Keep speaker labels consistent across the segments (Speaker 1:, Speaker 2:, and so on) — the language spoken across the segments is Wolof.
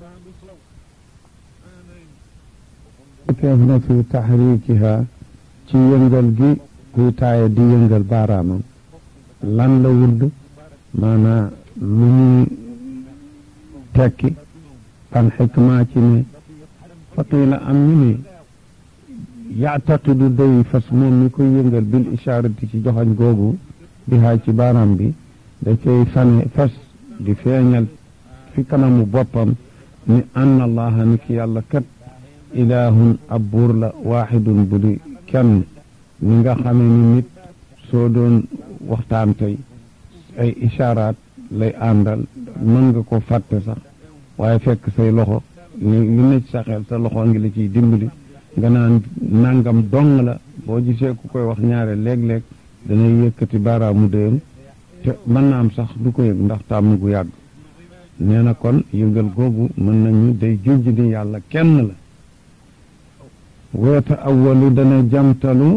Speaker 1: keef na fi taxrikiha ci yëngal gi kuy taaye di yëngal baaraamam lan la wurd maanaa lu ñuy tekki ban xikma ci ne faqiila am ñu ne yaataqidu day fas moom mi koy yëngal bil ishaarati ci joxañ googu bi haa ci baaraam bi da cay fane fas di feeñal fi kanamu boppam ni anna allaha ni ki yàlla kat ilaahun ab buur la waaxidun bu di kenn ni nga xamee ni nit soo doon waxtaan tey ay ishaaraat lay àndal mën nga ko fàtte sax waaye fekk say loxo li li ne ci sa xel sa loxo ngi la ciy dimbali nga naan nangam dong la boo gisee ku koy wax ñaare léeg-léeg danay yëkkati baaraamu déyam te mën na am sax du ko yëg ndax tàmm gu yàgg nee na kon yëngal googu mën nañu day junj ni yàlla kenn la weeta awalu dana jamtalu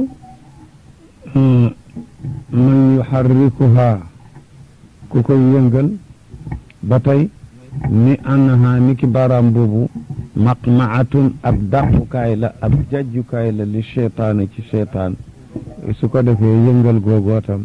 Speaker 1: man yuxarrikuha ku koy yëngal ba tey ni annaha ni ki baaraam boobu maqmaatun ab dàqukaay la ab jajjukaay la li cheytaane ci cheytaan su ko defee yëngal googootam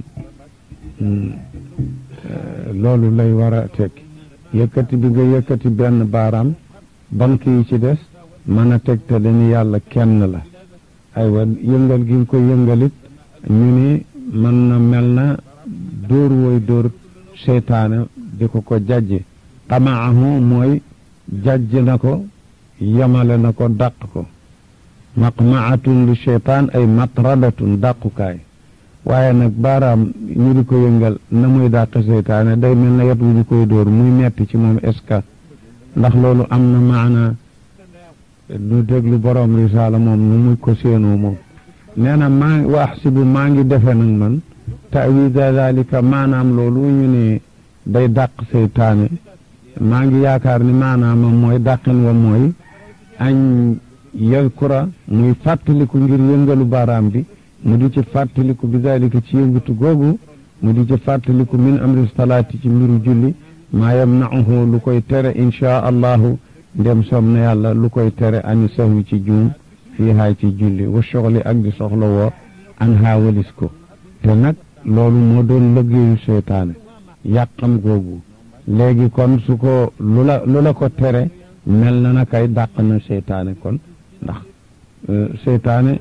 Speaker 1: loolu lay war a tekki yëkkati bi nga yëkkati benn baaraam bank yi ci des mën a tegtale ni yàlla kenn la aywa yëngal gi nga ko yëngalit ñu ni mën na mel na dóor woy dóor seytaane di ko ko jajje xamaahu mooy jajj na ko yamale na ko dàq ko maqmaatun li seytaan ay matradatun dàqukaay waaye nag baaraam ñu di ko yëngal na muy dàq seytaane day mel na yet wu ñu koy dóor muy metti ci moom est-ce que ndax loolu am na maana nu déglu borom risaala moom nu muy ko séenoo moom nee na maa ngi wax si bu maa ngi defe nag man tawida dalika maanaam loolu ñu ne day dàq seytaane maa ngi yaakaar ni maanaama mooy dàqin wa mooy añ yadkura muy fàttaliku ngir yëngalu baaraam bi mu di ci fàttaliku bi dalika ci yëngatu googu mu di ci fàttaliku min amri salaati ci mbiru julli maa yamnauhu lu koy tere inchaa allahu ndem som na yàlla lu koy tere ani sahwi ci juum fii haay ci julli wa soxli ak di soxla woo an haawalis ko te nag loolu moo doon lëggéeyu seytaane yàqam googu léegi kon su ko lu la lu la ko tere mel na na kay dàq na seytaane kon ndax seytaane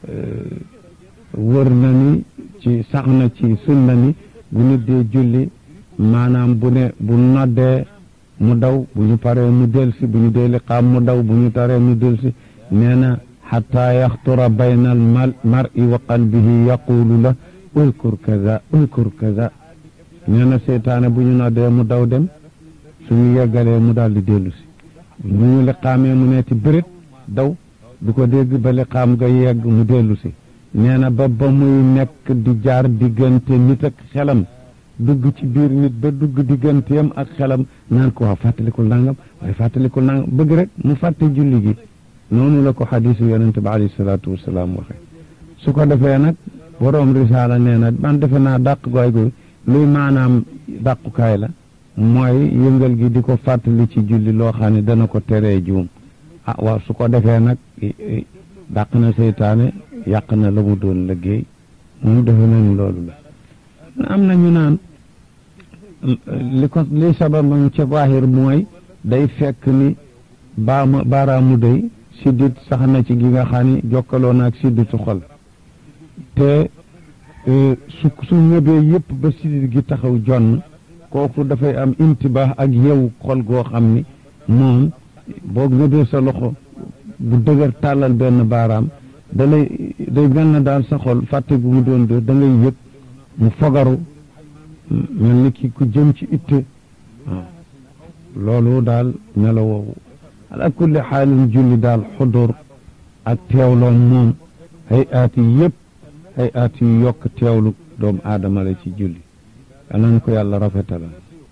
Speaker 1: wër na ni ci sax na ci sunna ni bu nit dee julli maanaam bu ne bu noddee mu daw bu ñu paree mu delsi bu ñu dee liqaam mu daw bu ñu taree mu delsi nee na xataa yaxtura bayna al mar'i wa qalbihi yaqulu la ulkur kaza ulkur kaza nee na seytaane bu ñu noddee mu daw dem suñu yeggalee mu daal di dellu si bu ñu liqaamee mu neeti bërit daw du ko dégg ba liqaam nga yegg mu dellu si nee na ba ba muy nekk di jaar diggante nit ak xelam dugg ci biir nit ba dugg digganteem ak xelam naan ko waaw fàttalikul nangam waaye fàttalikul nangam bëgg rek mu fàtte julli gi noonu la ko xadiisu yonente bi alayhi salaatu wasalaam waxe su ko defee nag boroom risaala nee na man defe naa dàq gooy gu luy maanaam dàqukaay la mooy yëngal gi di ko fàttali ci julli loo xam ne dana ko teree juum ah waaw su ko defee nag dàq na seytaane yàq na la mu doon liggéey moom defe nañu loolu la am na ñu naan li ko li sababam ca zaahir mooy day fekk ni baama baaraamu day siddit sax na ci gi nga xam ni jokkaloo na ak sidditu xol te su su ñëbee yëpp ba siddit gi taxaw jonn kooku dafay am intibaax ak yew xol goo xam ni moom boo ñëbee sa loxo bu dëgër tàllal benn baaraam da lay day mel na daal sa xol fàtte gu mu doon dóor da ngay yëg mu fogaru mel ni ki ku jëm ci itte waaw loolu daal melo woowu ala kulli xaalin julli daal xudur ak teewloom moom hay aat yi yëpp hay aat yu yokk teewlu doomu aadama la ci julli yal ko yàlla rafetala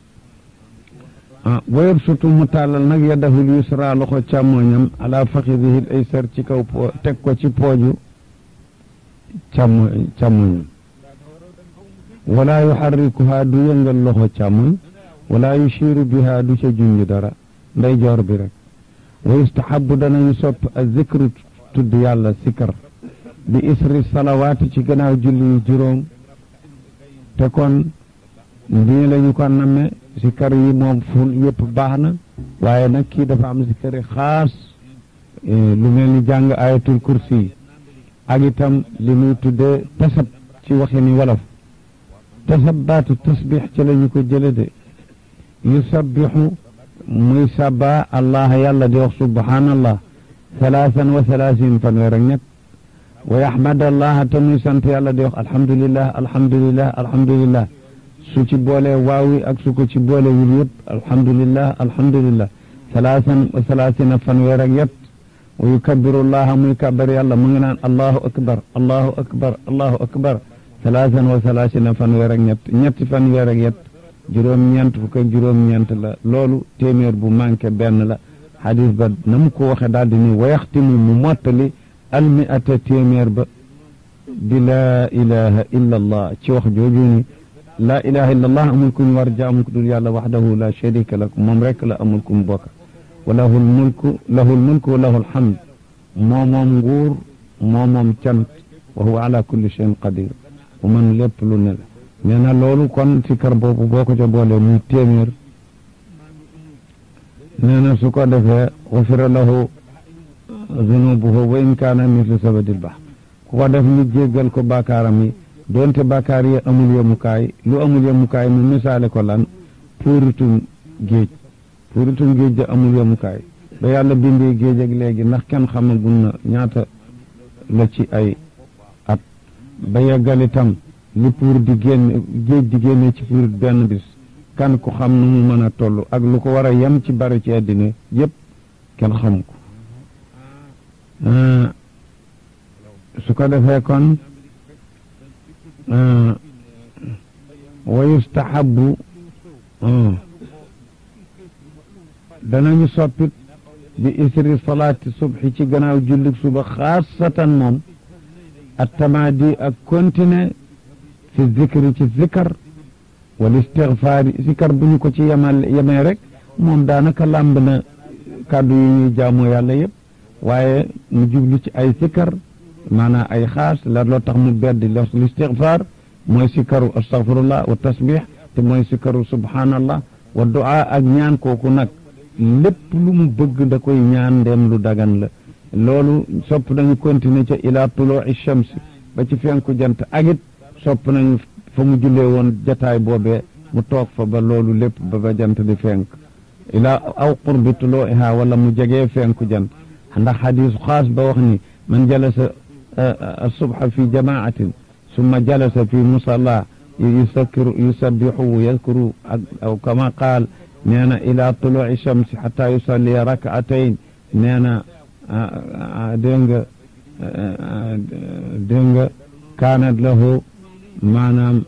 Speaker 1: ah wayab sutu mu tàllal nag yadahul yusra loxo càmmoñam ala faxidihil aysar ci kaw po teg ko ci pooju càmmo càmmoñam wala yuxarrikuha du yëngal loxo càmmoñ wala yushiru biha du ca junj dara nday joor bi rek wa yustahabu danañu sopp a zikru tudd yàlla sikar bi isri salawaati ci gannaaw julli yu juróom te kon nii la ñu ko namme sikar yi moom fu yëpp baax na waaye nag kii dafa am sikari xaas lu mel ni jàng ayatul kursi yi ak itam li muy tuddee tasab ci waxi ni wolof tasab baatu tasbix ci la ñu ko jële de yusabbixu muy saba allah yàlla di wax subhanallah salaasan wa salaasin fanweer ak ñett wa yaxmad allah te muy sant yàlla di wax alhamdulillah alhamdulillah alhamdulillah su ci boolee waawi ak su ko ci boole wul yëpp alhamdulillah alhamdulillah salaasan wa salaasina fanweer ak yett wa yukabiru llaha muy kabar yàlla mu ngi naan allahu akbar allahu akbar allahu akbar salaasan wa salaasina fanweer ak ñett ñetti fanweer ak yett juróom-ñeent fukk ak juróom-ñeent la loolu téeméer bu manqué benn la xadis ba na mu ko waxe daal di ni wayaxtimu mu mottali almiata téeméer ba bi laa ilaha illa allah ci wax jooju ni laa ilaha illa allah amul ku ñu war jaamu ku dul yàlla waxdahu la sharika lak moom rek la amul ku mu bokk wa lahul mulku lahul mulku wa lahul hamd moo moom nguur moo moom cant wa huwa ala kulli shay'in qadir bu man lépp lu ne la nee na loolu kon sikar boobu boo ko ca boolee muy téeméer nee na su ko defee xufira lahu zunubuhu wa in kaana mislu sabadil bahr ku ko def ñu jéggal ko bàkkaaram yi doonte bàkkaar yi amul yemukaay lu amul yemukaay mu misaale ko lan puuritum géej puuritum géej da amul yemukaay ba yàlla bindee géej ak léegi ndax kenn xamagul na ñaata la ci ay at ba yeggal itam li puur di génn géej di génne ci puur benn bis kan ku xam nu mu mën a toll ak lu ko war a yem ci bari ci àddina yépp kenn xam ko su ko defee kon wa yustahabu danañu soppit bi isri salaati subhi ci gannaaw jullit suba xaasatan moom at tamaadi ak continuer fi zikri ci zikar wal istigfaari zikar bu ñu ko ci yemal yemee rek moom daanaka làmb na kàddu yi ñuy jaamoo yàlla yëpp waaye mu jublu ci ay zikar maanaam ay xaas la loo tax mu beddi l istigfaar mooy sikaru astagfirullah wa tasbix te mooy sikaru subhanallah wa du'a ak ñaan kooku nag lépp lu mu bëgg da koy ñaan ndem lu dagan la loolu sopp nañu continuer ca ila tuluu shams ba ci fenku jant agit sopp nañu fa mu jullee woon jataay boobee mu toog fa ba loolu lépp ba ba jant di fenk ila aw qurbi tuluuha wala mu jegee fenku jant ndax xadis xaas ba wax ni man jalasa asubha fi jamaatin summa jalasa fi musalla yusakkiru yusabbihu yadkuru aw kama qaal nee na ila tuluuci shamsi xata yusalli rakatayn nee na dégg nga dégg nga kaanat lahu maanaam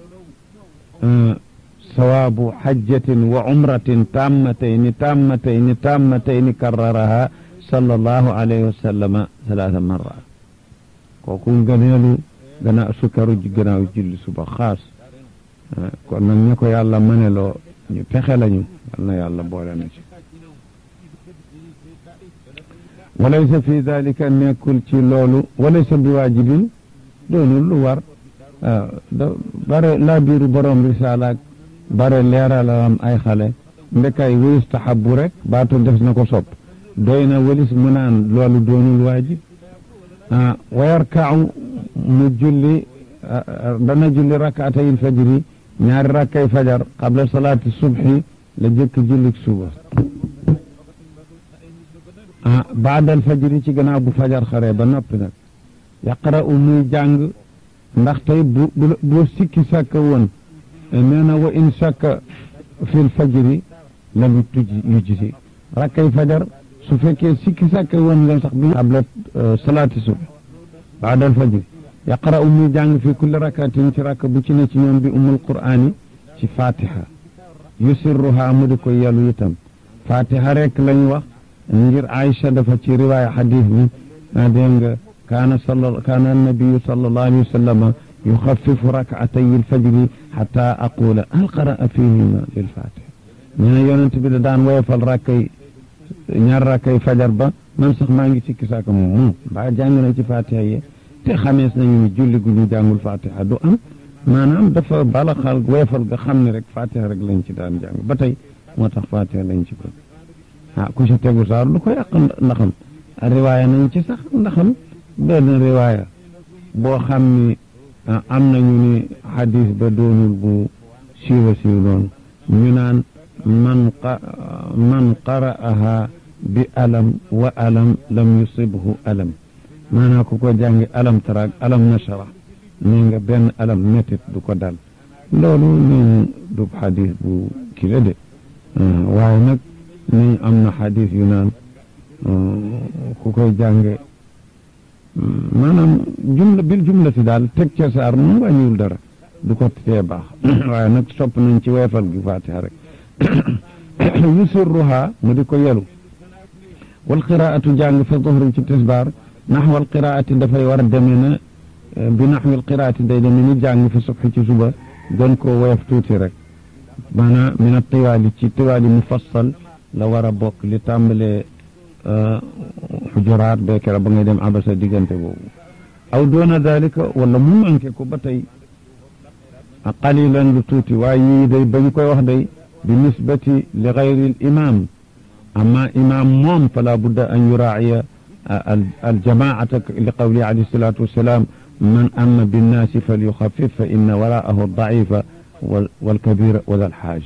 Speaker 1: sawaabu xajjatin wa umratin tammatayni tammatayni tammatayni karraraha sallallahu alayhi wa sallama salaasa marrat kooku ngëneelu gannaaw sukkaru gannaaw julli suba xaas kon nag ñu ko yàlla mëneloo ñu pexe lañu yal na yàlla boole na ci walaysa fi dalika nekkul ci loolu walaysa bi waajibin doonul lu war waaw da bare laa biiru borom risaalaak bare leeralam ay xale ndekay wa yustahabu rek baatu def na ko sopp doy na walis mu naan loolu doonul waajib ah wa yarkau mu julli dana julli rakaatayil fajri ñaari rakkay fajar qabla salaati subhi la jëkk jullik suba ah baadal fajri ci gannaaw bu fajar xare ba noppi nag yaqra'u muy jàng ndax tey bu bu sikki sàkka woon nee na wa in sàkka fil fajri lam tuj yujzi rakkay fajar su fekkee sikki sàkka woon nga sax bi qabla salaati subhi baadal fajri yaqra'u muy jàng fi kulli rakatin ci rakk bu ci ne ci ñoom bi umul qur'ani ci fatiha yusirruha mu di ko yelu itam fatiha rek lañ wax ngir Aïcha dafa ci riwaaya xadis bi a dégg nga kaana sal kaana annabiyu sallallahu alayhi wa sallama yuxafifu rakatay alfajri xata aqula hal qaraa fihima lilfatiha ñu ne yonent bi da daan woyofal rakkay ñaar rakkay fajar ba man sax maa ngi sikki saaka moom moom mbaa jàng na ci fatiha yi te xamees nañu ni julli gu ñu jàngul fatiha du am maanaam dafa bala xal weefal nga xam ne rek fatiha rek lañ ci daan jàng ba tey moo tax fatiha lañ ci ko ah ku ci tegu saar lu ko yàq ndaxam riwaaya nañ ci sax ndaxam benn riwaaya boo xam ni am nañu ni xadis ba doonul bu siiwa siiw noonu ñu naan man man qara'aha bi alam wa alam lam yusibhu alam maanaam ku ko jàngi alam taraag alam nashara nee nga benn alam métit du ko dal loolu nee du xadis bu kii la de waaye nag ni am na xadis yu naan ku koy jànge maanaam jumla bil jumla si daal teg ca saar moom wàññiwul dara du ko tee baax waaye nag sopp nañ ci weefal gi fatiha rek yusurruha mu di ko yelu wal qiraatu jàng fa zuhri ci tisbaar naxwal qiraati dafay war a demee na bi naxwil qiraati day demee ni jàng fi subhi ci suba gën koo woyof tuuti rek maanaam min a tiwaali ci tiwaali mufassal la war a bokk li tàmbalee xujuraat beekera ba ngay dem abasa diggante boobu aw doona dalika wala mu manqué ko ba tey qalilan lu tuuti waaye yii day bañ koy wax day bi nisbati li gayri l imam amma imam moom fala budda an yuraaciya aljamaata li qawli alayhi salatu wassalam man amma binnaasi falyuxafif fa inna waraahu daifa walkabira wala alxaaja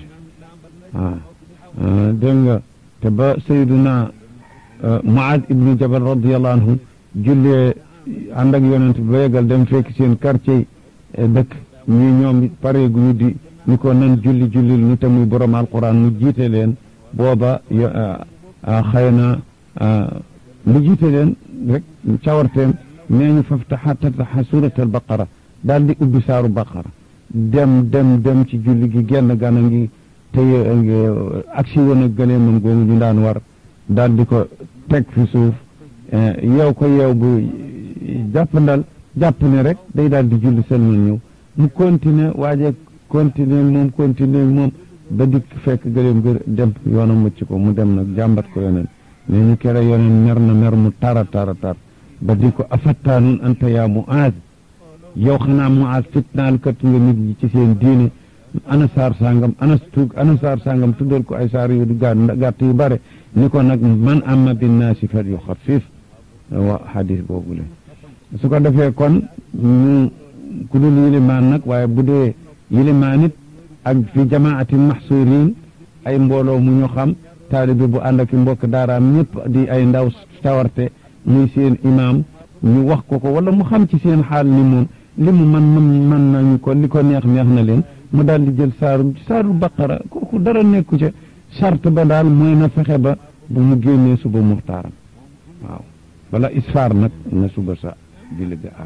Speaker 1: waaw dégg nga te ba sayduna Muaad ibnu Jabal radiallahu anhu jullee ànd ak yonent ba yegal dem fekk seen quartier dëkk ñi ñoom pare gu ñu di ñu ko nan julli jullil nu te muy borom alquran mu jiite leen booba xëy na mu jiite leen rek cawarteem nee ñu faftaxa tataxa surat al baqara daal di ubbi saaru baqara dem dem dem ci julli gi genn gana ngi tey aksi woon a gëleemam googu ñu daan war daal di ko teg fi suuf yeew ko yeew bu jàppandal jàpp ne rek day daal di julli sëlmal ñëw mu continuer waaje continuer moom continuer moom ba dikk fekk gëleem gër dem yoonam mucc ko mu dem nag jàmbat ko yoneen ne ñu kere yoneen mer na mer mu tara tara tar ba di ko afattaanun anta yaa Muaaz yow xanaa Muaaz fitnaal kat nga nit ñi ci seen diine ana saar sangam ana tuug ana saar sangam tuddal ko ay saar yu gàtt yu bare ni ko nag man amma binnaasi fal yuxaffif wa xadis boobu le su ko defee kon ñu ku dul yilimaan nag waaye bu dee yilimaan it ak fi jamaatin maxsuurin ay mbooloo mu ñu xam taalibe bu ànd ak mbokk daaraam ñëpp di ay ndaw tawarte muy seen imaam ñu wax ko ko wala mu xam ci seen xaal ni moom li mu man man man nañu ko li ko neex neex na leen mu daal di jël saaru saaru baqara kooku dara nekku ca charte ba daal mooy na fexe ba bu mu génnee suba muxtaaram waaw wala isfaar nag na suba sa julli ga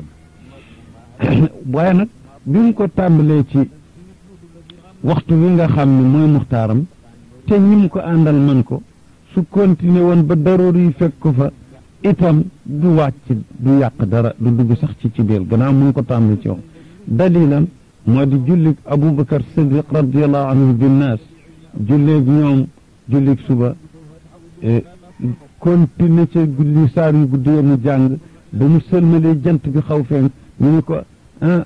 Speaker 1: àgg waaye nag bi mu ko tàmbalee ci waxtu wi nga xam ne mooy muxtaaram te ñi mu ko àndal man ko su continué woon ba daroor yi fekk ko fa itam du wàcc du yàq dara du dugg sax ci ci biir gannaaw mu ngi ko tàmbali ci wax dalilam moo di jullig aboubacar sadiq radiallahu anhu binnaas julleeg ñoom jullig suba continué ca guddi saar yu guddi mu jàng ba mu sëlmalee jant bi xaw fenk ñu ni ko ah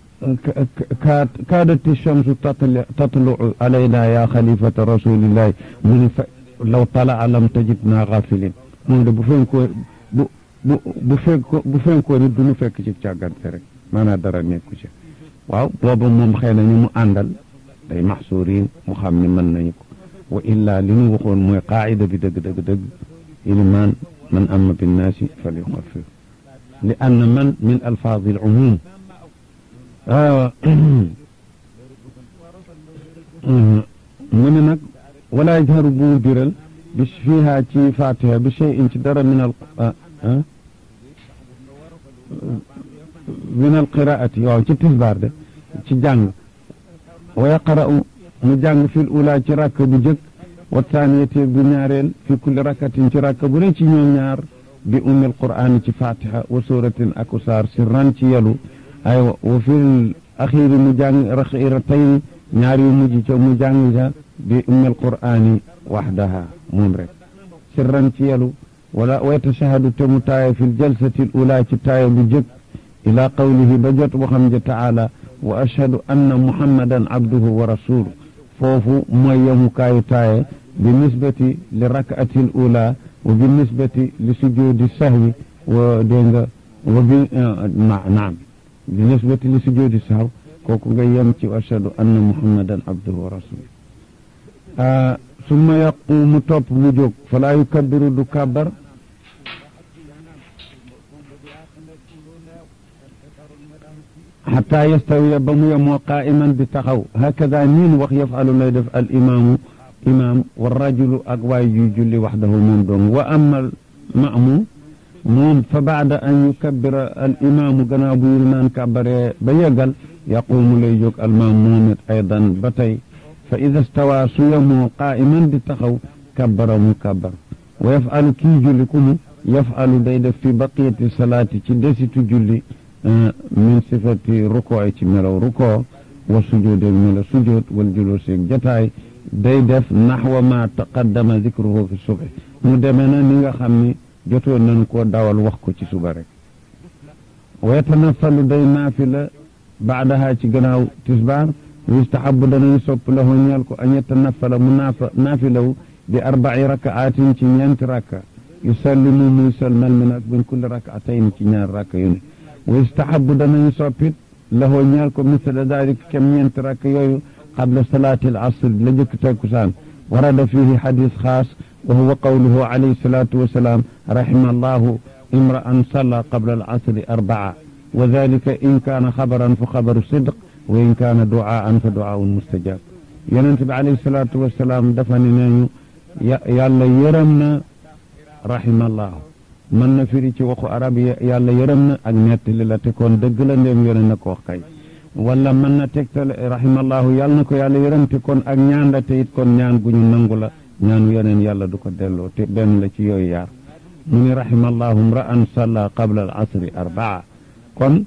Speaker 1: kaadati chamsu tatlu alayna ya xalifata rasulillahi mu ni fa law talaa lam tajid naa xaafilin moom de bu fenkoo bu bu bu fekko bu fenkoo ni du ñu fekk ci càggante rek maanaam dara nekku ci waaw booba moom xëy na ñu mu àndal day maxsuurin mu xam ne mën nañu ko wa illaa li ñu waxoon mooy qaayida bi dëgg dëgg dëgg ilimaan man amma binnaasi fal yuxaffif li anna man min alfaadi al umum mu ne nag wala yajharu bu biral bi fiiha ci fatiha bi cheyin ci dara min al min al qiraati waaw ci tisbaar de ci jàng wa yaqra'u mu jàng fil ula ci rakk bu jëkk wa taaniyati bu ñaareel fi kulli rakkatin ci rakk bu ne ci ñoom ñaar bi ummil qur'aan ci fatiha wa suratin ak saar sirran ci yelu ay wa fil axiiri mu jàng raxiiratayn ñaar yu mujj ca mu jàng ca bi ummil qur'aani waxdaha moom rek sirran ci yelu wala wa yatashahadu te mu taaya fi ljalsati l ula ci taaya bu jëkk ila qawlihi ba jot waxam ja taala wa ashhadu anna muhammadan abduhu wa rasuluh foofu mooy yemukaayu taaye bi nisbati li rak'ati l ula wa bi nisbati li sujudi sahwi wa dégg nga wa bi naam bi nisbati li sujudi sahw kooku nga yem ci ashhadu anna muhammadan abduhu wa rasuluh summa yaqumu topp mu jóg falaa yukabbiru du kàbbar xataa yastawiya ba mu yemoo qaa'iman di taxaw hakada niin wax yafalu lay def al imaamu imaam wa rajulu ak waay juy julli waxdahu moom dong wa amma al ma'muum moom fa baada an yukabbira al imaamu gannaaw bu yilmaan kàbbaree ba yeggal yaquumu lay jóg al maam moom it aydan ba tey fa ida stawaa su yemoo qaa'iman di taxaw kabbara mu kabbar wa yafalu kii julli ku mu yafalu day def fi baqiyati salaati ci desitu julli min sifati rukoo ci melaw rukoo wa sujuud ak melaw sujuud wal juluus ak jataay day def naxwa ma taqaddama zikruhu fi subhi mu demee na ni nga xam ni jotoon nañu koo dawal wax ko ci suba rek wa yatanafalu day naafila baadaha ci gannaaw tisbaar yustahabu danañu sopp lahu ñeel ko an yatanafala mu naafa naafilaw bi arba'i rakaatin ci ñeenti rakka yusallimu muy salmal min ak min kulli rakaatayn ci ñaar rakka yu ne wa yustahabu danañu soppit lahu ñeel ko misla dalik kem ñeenti rakka yooyu qabla salaati al asr la jëkk takkusaan warada fihi xadis xaas wa huwa qawluhu alayhi salatu wasalaam rahima allahu imra'an salla qabla al asri arbaa wa dalika in kaana xabaran fa xabaru sidq wa in kaana duaan fa duaaun mustajab yonent bi alayhi salaatu wasalaam dafa ne nañu yàlla yërëm na rahimallahu mën na firi ci waxu arab yàlla yërëm na ak nettali la te kon dëgg la ndéem yone na ko wax kay wala mën na tegtale rahimallahu yàlla na ko yàlla yërëm te kon ak ñaan la te it kon ñaan gu ñu nangu la ñaanu yeneen yàlla du ko delloo te benn la ci yooyu yaar mu ni rahimallahu mra'an salla qabla al asri arbaa kon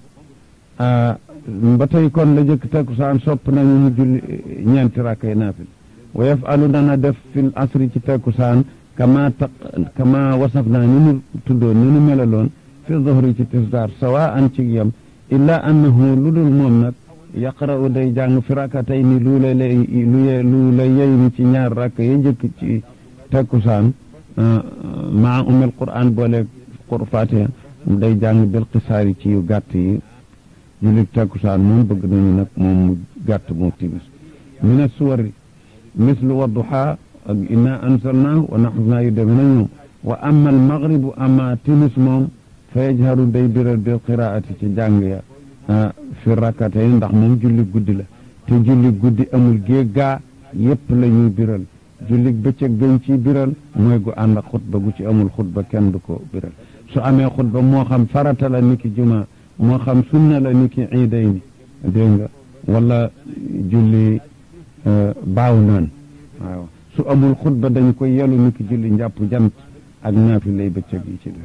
Speaker 1: ba tey kon la jëkk takkusaan sopp nañu mu julli ñeenti rakkay naafil wa yafalu dana def fil asri ci takkusaan kama taq kama wasaf naa ni nu tuddoon ni nu melaloon fi zuhri ci tisdaar sawa an ci yem illa annahu lu dul moom nag yaqra'u day jàng fi rakkatay ni lu la lay lu la yey ni ci ñaar rakk ya jëkk ci takkusaan maa umil qur'an boole qur fatiha day jàng bil qisaari ci yu gàtt yi jullit takkusaan moom bëgg nañu nag moom mu gàtt moo timis min as-suwari mislu wadduha ak inna ansalnaahu wa naxasnaa yu deme na ñoom wa amma al maghribu amma timis moom fa yajharu day biral bil qiraati ci jàng ya fi rakkatay ndax moom julli guddi la te julli guddi amul gée gaa yépp la ñuy biral julli bëccëg gañ ciy biral mooy gu ànd ak xutba gu ci amul xutba kenn du ko biral su amee xutba moo xam farata la niki juma moo xam sunna la ni ki iiday ni dégg nga wala julli baaw naan waaw su amul xutba dañ koy yelu ni ki julli njàpp jant ak naafi lay bëccëg yi ci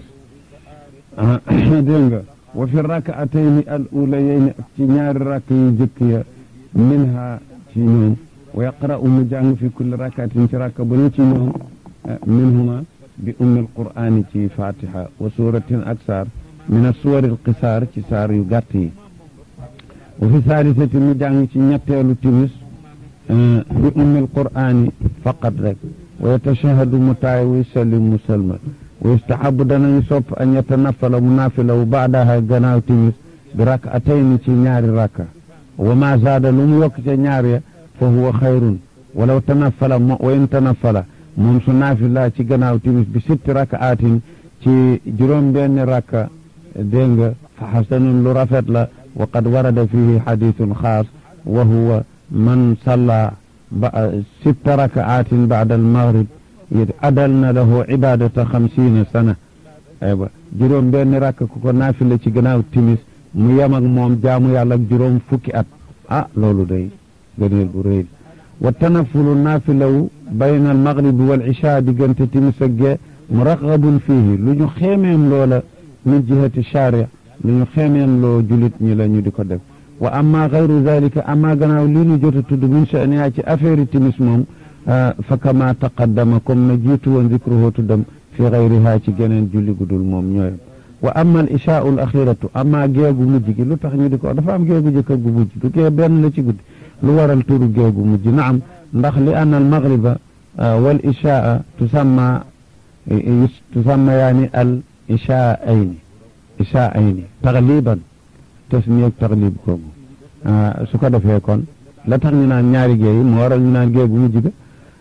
Speaker 1: des dégg nga wa fi rakaatayni al ulayayni ak ci ñaari rakk yu jëkk ya minha ci ñoom wa yaqra'u mu jàng fi kulli rakaatin ci rakk bu ne ci ñoom minhuma bi ummil qur'aani ci fatiha wa suratin ak saar min asuwari alqisaar ci saar yu gàtt yi wa fi saalisati mu jàng ci ñetteelu timis bi ummil qur'aani faqat rek wa yatashahadu mu taay wa yusallim mu salmal wa yustahabu danañu sopp an yatanafala mu naafilawu baadaha gannaaw timis bi rak'atayni ci ñaari rakka wa ma zaada lu mu yokk ca ñaar ya fa huwa xayrun walaw tanafala wa in tanafala moom su naafila ci gannaaw timis bi sitti rak'atin ci juróom benn rakka dégg nga fa xasanun lu rafet la wa qad warada fihi xadithun xaas wa huwa man salla ba sitta rakaatin bacda almaghrib adal na lahu ibadata xamsiina sana aywa juróom benn rakk ku ko naafila ci gannaaw timis mu yem ak moom jaamu yàlla ak juróom fukki at ah loolu day gëneel bu rëy wa tanafulu naafilawu bayna almaghribi wal isha diggante timis ak gee muraqabun fihi lu ñu xeemeem loola min jihati sharia lu ñu xeemeen loo julit ñi la ñu di ko def wa amma gayru dalika amma gannaaw lii nu jot a tudd min sha'niha ci affaire timis moom fa kama taqaddama comme na jiitu woon zikruhu tuddam fi gayriha ci geneen julli gudul moom ñooyam wa amma al ishaau al axiratu amma géegu mujj gi lu tax ñu di ko dafa am géegu jëkk gu mujj du gee benn la ci guddi lu waral turu géegu mujj naam ndax li anna al maghriba wal ishaa tusamma tusamma yaani al ishaayni ishaayni tagliban tasniyeeg taglib googu su ko defee kon la tax ñu naan ñaari géey yi moo waral ñu naan géegu mujj ga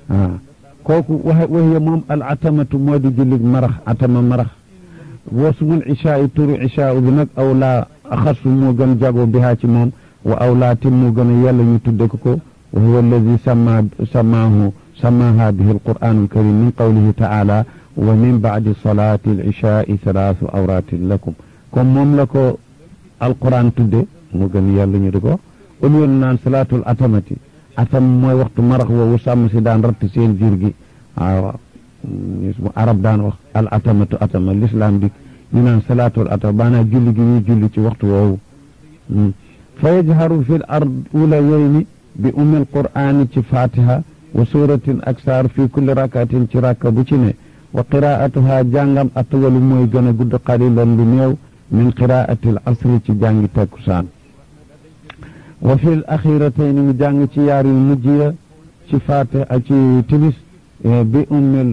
Speaker 1: kooku wax waxiye moom al atamatu moo di jullig marax atama marax wasmul ishaa yi turu ishaa bi nag aw laa axasu moo gën jago bihaa ci moom wa aw laa tim moo gën a yàlla ñu tudde ko ko wa huwa alladi sama samaahu samaha bihi alquran alkarim min qawlihi taala wa min baadi salati al-ishaai salaasu awratin lakum comme moom la ko alquran tudde moo gën yàlla ñu di ko au lieu naan salaatul atamati atam mooy waxtu marax woowu sàmm si daan ratt seen jur gi waaw arab daan wax al atamatu atama l'islam dik ñu naan salaatul atama baanaa julli gi ñuy julli ci waxtu woowu fa yajharu fi l ard ulayayni bi ummi alqur'ani ci fatiha wa suratin ak saar fi kulli rakatin ci rakka bu ci ne wa qiraatuha jàngam atwalu mooy gën a gudd qalilan lu néew min qiraati al asri ci jàngi takkusaan wa fi l axiratayni mu jàng ci yaar yu mujj ya ci fatiha ci timis bi ummil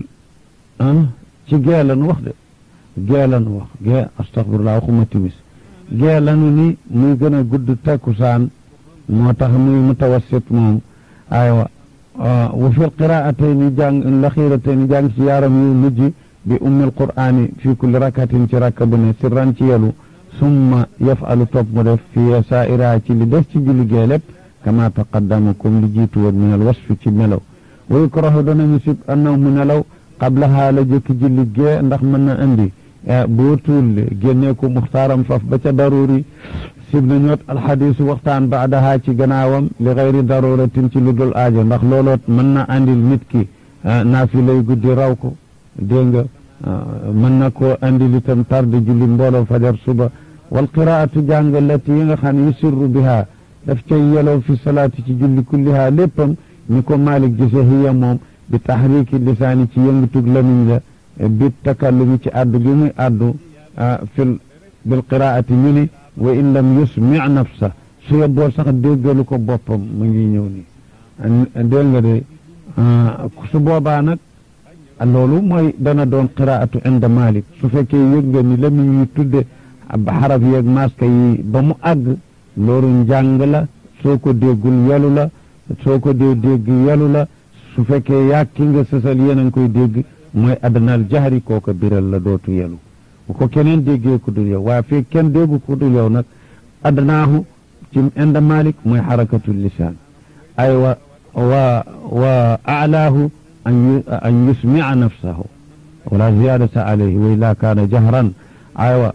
Speaker 1: ci gee lanu wax de gee lanu wax gee astaghfirullah waxuma timis gee lanu ni muy gën a gudd takkusaan moo tax muy mutawassit moom aywa wa fi lqiraatayni jàng laxiratayni jàng ci yaaram yu mujj bi ummil qur'ani fi kulli rakatin ci rakka bu ne sirran ci yelu summa yafalu topp mu def fi saa'ira ci li des ci julli gee lépp kama taqaddama comme li jiitu woon min al wasfi ci melaw wa yukrahu danañu sib annahu mu nelaw qablaha la jëkki julli gee ndax mën na andi boo tuul génnee ko muxtaaram faf ba ca daruri sib na ñoot alxadisu waxtaan baadaha ci gannaawam li gayri daruratin ci lu dul aajo ndax looloot mën na andil nit ki naafi lay guddi raw ko dégg nga mën na koo andil itam tarde julli mbooloo fajar suba wal qiraatu jàng lati yi nga xam ne yusirru biha daf cay yeloo fi salaati ci julli kulliha léppam ni ko Malik gise hiya moom bi taxriki lisaani ci yëngutug lamiñ la bi takallumi ci addu gi muy addu fil bil qiraati ñu ni wa in lam yusmi nafsa su yebboo sax déggalu ko boppam mu ngi ñëw ni dégg nga de su boobaa nag loolu mooy dana doon qiraatu inda Malik su fekkee yëg nga ni lamiñ yi tudde xaraf yeeg maska yi ba mu àgg loolu njàng la soo ko déggul yelu la soo ko dee dégg yelu la su fekkee yàgg ki nga sësal yéen a ngi koy dégg mooy adnal jahri kooka biral la dootu yelu bu ko keneen déggee ku dul yow waaye fekk kenn déggu ku dul yow nag adnaahu ci inda malik mooy xarakatu lisaan ay wa wa wa alaahu an yusmia nafsahu wala ziyadata alayhi wa illa kaana jahran aywa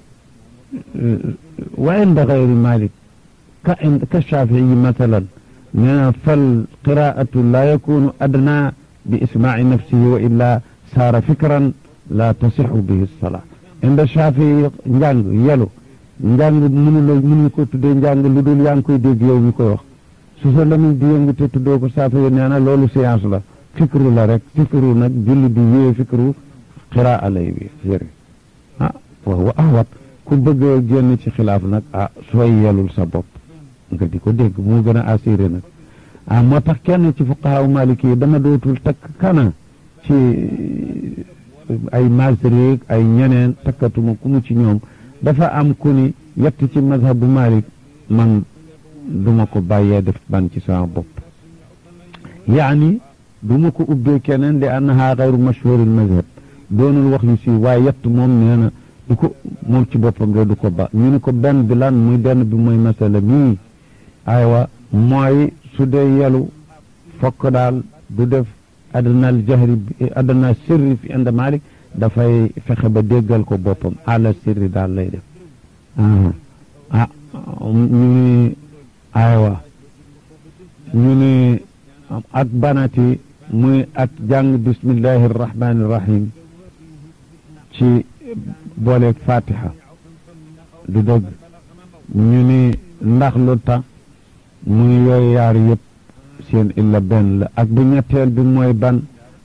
Speaker 1: wa inda gayri malik ka ka shafii masalan nee fal qiraatu laa yakunu adna bi ismaai nafsihi wa illa saara fikran la tasixu bihi salaa inda shafii njàng yelu njàng mënuloo mënuñ ko tuddee njàng lu dul yaa ngi koy dégg yow mi koy wax su sa lamiñ di yëngu te tuddoo ko saafi nee na loolu séance la fikru la rek fikru nag julli bi wéye fikru qiraa lay bi yëri ah wa huwa ahwat ku bëgg a génn ci xilaaf nag ah sooy yelul sa bopp nga di ko dégg moo gën a assuré nag ah moo tax kenn ci fuqahaa maliki yi dama dootul takk kana ci ay masrik ay ñeneen takkatuma ku mu ci ñoom dafa am ku ni yett ci mazhabu malik man duma ko bàyyee def ban ci sama bopp yaani duma ko ubbee keneen li annaha gayru mashhuril mazhab doonul wax yu si waaye yett moom nee na du ko moom ci boppam de du ko ba ñu ni ko benn bi lan muy benn bi mooy masala mii aywa mooy su dee yelu fokk daal du def adnal jahri adna sirri fi inda malik dafay fexe ba déggal ko boppam ala sirri daal lay def ah ñu ni aywa ñu ni ak banati muy ak jàng bismillahi arrahmani irrahim ci booleeg fatiha du dëgg ñu ni ndax lu tax muy yooyu yaar yëpp seen illa benn la ak bu ñetteel bi mooy ban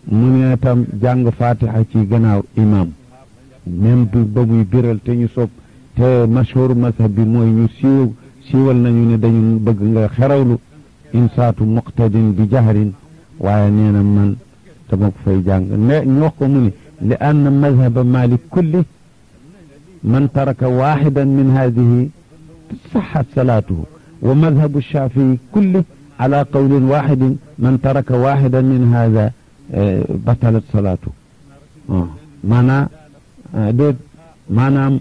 Speaker 1: mu ne tam jàng fatiha ci gannaaw imam même bi ba muy biral te ñu sopp te mashhur mazhab bi mooy ñu siiw siiwal nañu ne dañu bëgg nga xerawlu insaatu muqtadin bi jahrin waaye nee na man dama ko fay jàng ne ñu wax ko mu ni li anna mazhaba malik kulli man taraka waxidan min hadihi saxat salaatuhu wa madhabu shafii kulli ala qawlin waxidin man taraka waxidan min hada batalat salaatu maanaa déet maanaam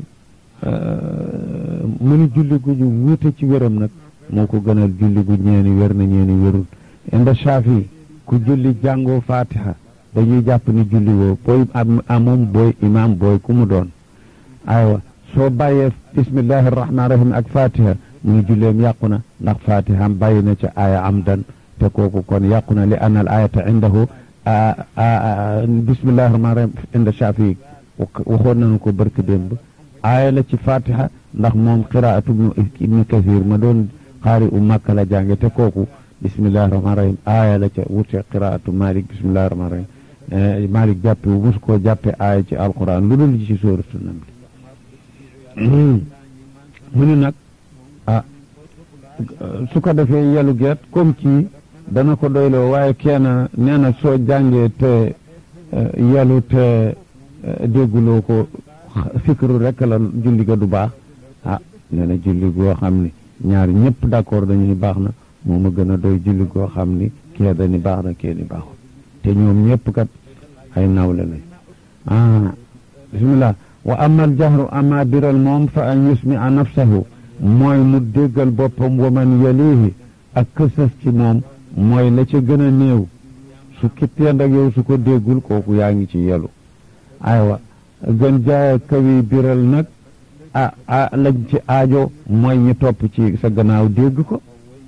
Speaker 1: mu ni julli gu ñu wuute ci wéram nag moo ko gënal julli gu ñeeni wér na ñeeni wérul inda shafii ku julli jàngoo fatiha dañuy jàpp ni julli woo booy amum booy imam booy ku mu doon aywa soo bàyyee bismillahi rahmaani rahim ak fatiha muy julleem yàqu na ndax fatiha bàyyi na ca aaya amdan te kooku kon yàqu na li anna al ayata indahu bismillahi rahmaani rahim inda shafii waxoon nañu ko barki démb aaya la ci fatiha ndax moom qiraatu ibnu kasir ma doon xaari u makka la jànge te kooku bismillahi rahmaani rahim aaya la ca wute qiraatu malik bismillahi rahmaani rahim malik jàppe wu mus koo jàppe aaya ci alquran lu dul ci sóoratu naml mu ni nag ah su ko defee yelu geet comme ci dana ko doyloo waaye kenn nee na soo jàngee te yelu te dégguloo ko fikru rek la julli ga du baax ah nee na julli goo xam ni ñaar ñëpp d'accord dañuy baax na moo ma gën a doy julli goo xam ni kee dani baax na kee ni baaxul te ñoom ñëpp kat ay nawle lañ ah bismillah wa ama aljahru ama biral moom fa an yusmia nafsahu mooy mu déggal boppam wa man yalihi ak kësas ci moom mooy la ca gën a néew su kitteen ak yow su ko déggul kooku yaa ngi ci yelu aywa gën jaaya kawi biral nag ah ah lañ ci aajo mooy ñi topp ci sa gannaaw dégg ko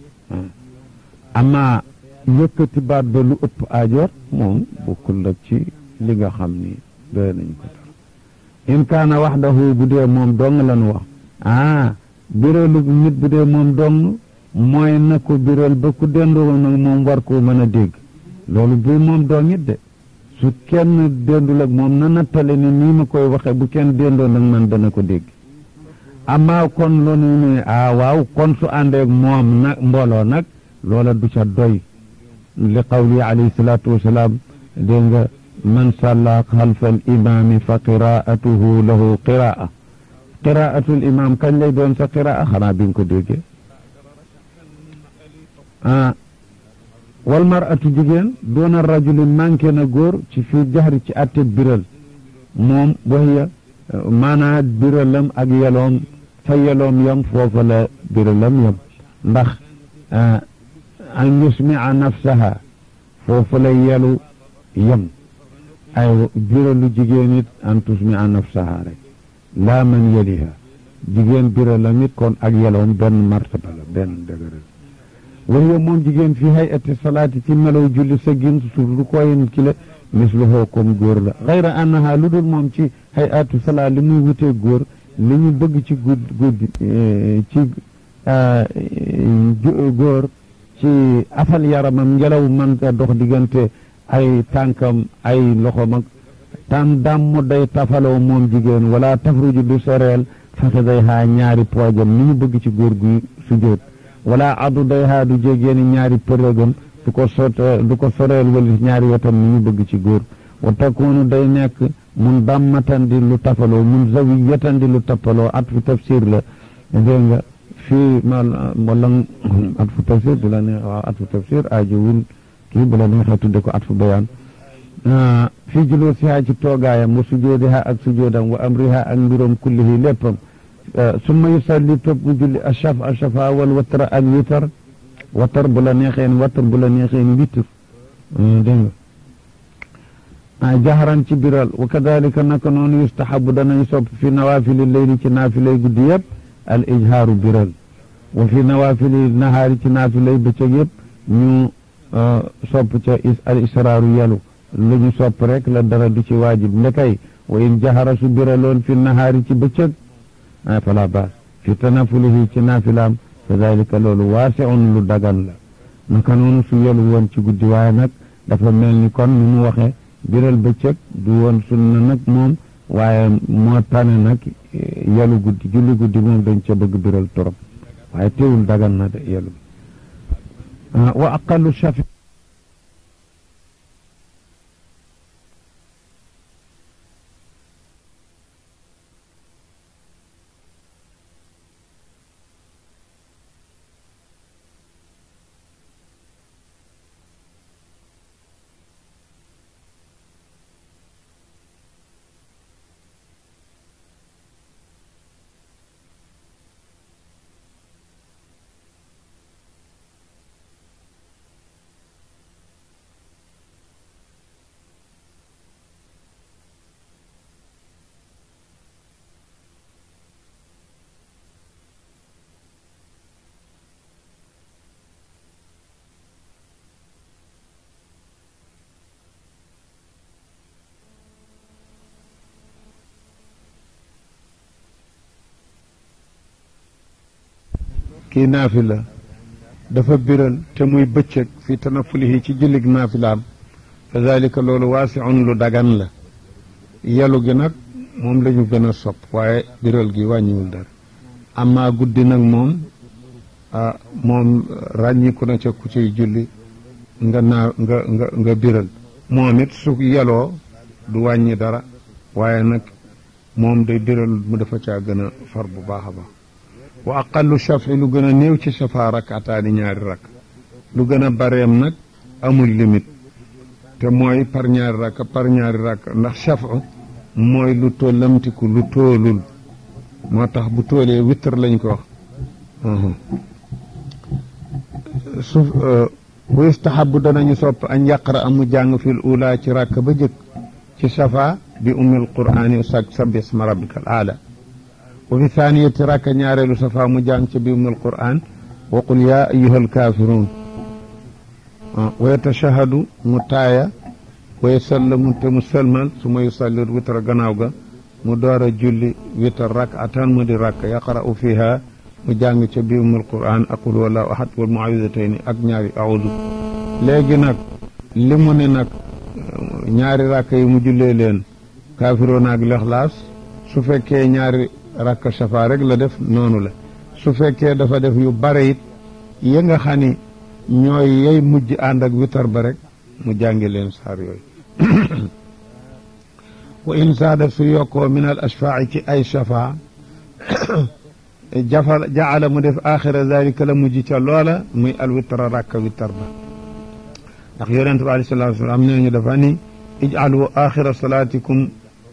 Speaker 1: ama yëkkati baat ba lu ëpp aajoot moom bokkul nag ci li nga xam ni doy nañ ko tar in kaana waxdahu bu dee moom dong lañu wax ah biralu nit bu dee moom dong mooy na ko biral ba ku dendoo nag moom war koo mën a dégg loolu bu moom dong it de su kenn dendul ak moom na nattale ni nii ma koy waxe bu kenn dendoo nag man dana ko dégg amaa kon loolu ne ah waaw kon su àndeek moom nag mbooloo nag loola du ca doy li qawli alayhi salaatu wasalaam dégg nga man salla xalfa al imaami fa qiraatuhu lahu qiraa qiraatul imaam kañ lay doon sa qiraa xanaa bi nga ko déggee ah wal maratu jigéen doona rajuli manqué na góor ci fii jaxri ci atte biral moom waxiya maanaa biralam ak yeloom fa yeloom yam foofa la biralam yam ndax an yusmia nafsaha foofa la yelu yam ay biralu jigéen it an tusmia nafsaha rek laa man yeliha jigéen biralam it kon ak yeloom benn martaba la benn dëgëral waxiya moom jigéen fi hayati salaati ci melow julli sa gin su du koyen ki la misluhoo comme góor la xayra annaha lu dul moom ci hayatu salaat li muy wutee góor li ñu bëgg ci gudd gudd ci góor ci afal yaramam ngelaw man a dox diggante ay tànkam ay loxom ak tan dammu day tafaloo moom jigéen wala tafruju du soreel faxe day haa ñaari poojam ni ñu bëgg ci góor gu sujjóot wala addu day haa du jégeeni ñaari përëgam du ko sot du ko soreel wala ñaari wetam ni ñu bëgg ci góor wa takunu day nekk mun dammatan di lu tafaloo mun zawiyatan di lu tappaloo at fu tafsir la dégg nga fii ma wala at fu tafsir bu la neex waaw at fu tafsir aajowul kii bu la neexee tudde ko at fu bayaan fii julóor si haa ci toogaayam wa sujoodiha ak sujoodam wa amriha ak mbirom kullihi léppam summa yusalli topp mu julli ashaf ashafa wal watra ak witar watar bu la neexeen watar bu la neexeen witr dégg nga jaharan ci biral wa kadalika naka noonu yustahabu danañ sopp fi nawafili leyli ci naafilay guddi yëpp al ijhaaru biral wa fi nawafili nahaari ci naafilay bëccëg yëpp ñu sopp ca al israaru yalu lu ñu sopp rek la dara du ci waajib ndekay wa in jahara su biraloon fi nahaari ci bëccëg fala baas fi tanafulihi ci naafilaam fa dalika loolu waasiun lu dagan la naka noonu su yelu woon ci guddi waaye nag dafa mel ni kon ni mu waxe biral bëccëg du woon sunna nag moom waaye moo tane nag yalu guddi julli guddi moom dañ ca bëgg biral torop waaye teewul dagan na de yalu wa aqallu shafi kii naafila dafa biral te muy bëccëg fi tanafulihi ci jullig naafilaam fa dalika loolu waasiun lu dagan la yelu gi nag moom la ñu gën a sopp waaye biral gi wàññiwul dara amaa guddi nag moom ah moom ràññiku na ca ku ciy julli nga naa nga nga nga biral moom it su yeloo du wàññi dara waaye nag moom day biral mu dafa caa gën a far bu baax a baax wa aqallu shafi lu gën a néew ci safa rakataani ñaari rakk lu gën a bareem nag amul limite te mooy par ñaari rakk par ñaari rakk ndax shafu mooy lu tollamtiku lu toolul moo tax bu toolee witr lañ ko wax su bu istahabu danañu sopp añ yaqra amu jàng fil ula ci rakk ba jëkk ci safa bi ummil qur'ani sag sabbi isma rabbikal aala wa fi thaniyati rakka ñaareelu safa mu jàng ca bi ummil qur'an wa qul yaa ayyuhal kaafiruun wa yatashahadu mu taaya wa yusallamu te mu sëlmal su ma yusalli witra gannaaw ga mu door a julli witr rak'atan mu di rakk yaqra'u fiha mu jàng ca bi ummil qur'an ak qul huwallahu ahad wal mu'awwidatayni ak ñaari a'uudu léegi nag li mu ne nag ñaari rakk yi mu jullee leen kaafiroon ak lexlaas su fekkee ñaari rakk safa rek la def noonu la su fekkee dafa def yu bare it ya nga xam ni ñooy yey mujj ànd ak witar ba rek mu jàngi leen saar yooyu wa in saada su yokkoo min al ashfaa ci ay safa jafal jaala mu def axira dalika la mujj ca loola muy al witra rakka witar ba ndax yonente bi alayhi salatu wasalam nee ñu dafa ni ijcalu axira salaatikum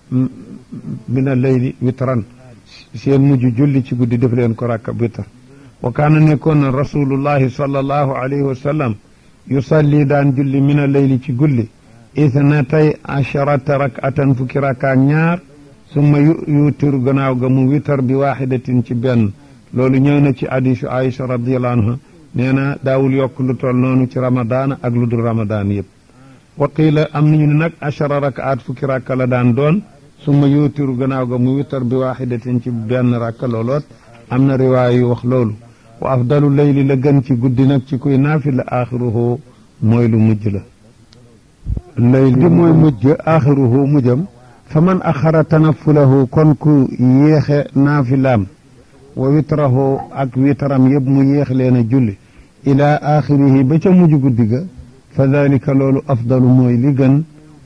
Speaker 1: min al leyli witran seen mujj julli ci guddi def leen ko rakka witar wa kaana nekkoon na rasulullahi sallallahu alayhi wa sallam yusalli daan julli min al leyli ci gulli ithnatay asharata rakatan fukki rakkaak ñaar summa yutiru gannaaw ga mu witar bi waaxidatin ci benn loolu ñëw na ci hadisu Aïcha radiallahu anha nee na daawul yokk lu toll noonu ci ramadaan ak lu dul ramadaan yëpp wa qiila am nañu ne nag achara rakaat fukki rakka la daan doon summa yutiru gannaaw ga mu witar bi waaxidatin ci benn rakka looloot am na riwaaya yu wax loolu wa afdalu leyli la gën ci guddi nag ci kuy naafi la axiruhu mooy lu mujj la leyl bi mooy mujj axiruhu mujjam fa man axara tanafulahu kon ku yéexe naafilaam wa witrahu ak witaram yëpp mu yéex leen a julli ila axirihi ba ca mujj guddi ga fa dalika loolu afdalu mooy li gën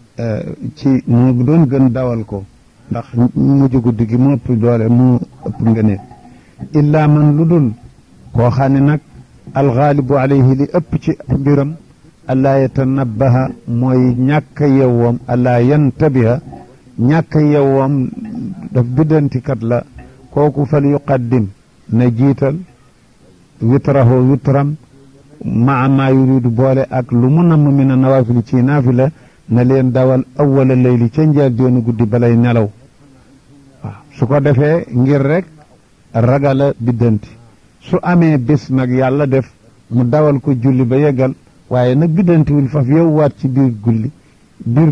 Speaker 1: ci moo doon gën dawal ko ndax mujj guddi gi mu ëpp doole mu ëpp ngëneel illa man lu dul koo xam ne nag alxaalibu alayhi li ëpp ci mbiram allaa yatanabbaha mooy ñàkk yewwoom allaa yantabiha ñàkk yewwoom daf biddantikat la kooku fal yuqaddim na jiital witrahu witram maa maa yuridu boole ak lu mu namm min a nawaafili ci naafila na leen dawal awwala layli ca njaal doonu guddi balay nelaw waaw su ko defee ngir rek ragala biddanti su amee bés nag yàlla def mu dawal ko julli ba yeggal waaye nag biddantiwul faf yow waat ci biir gulli biir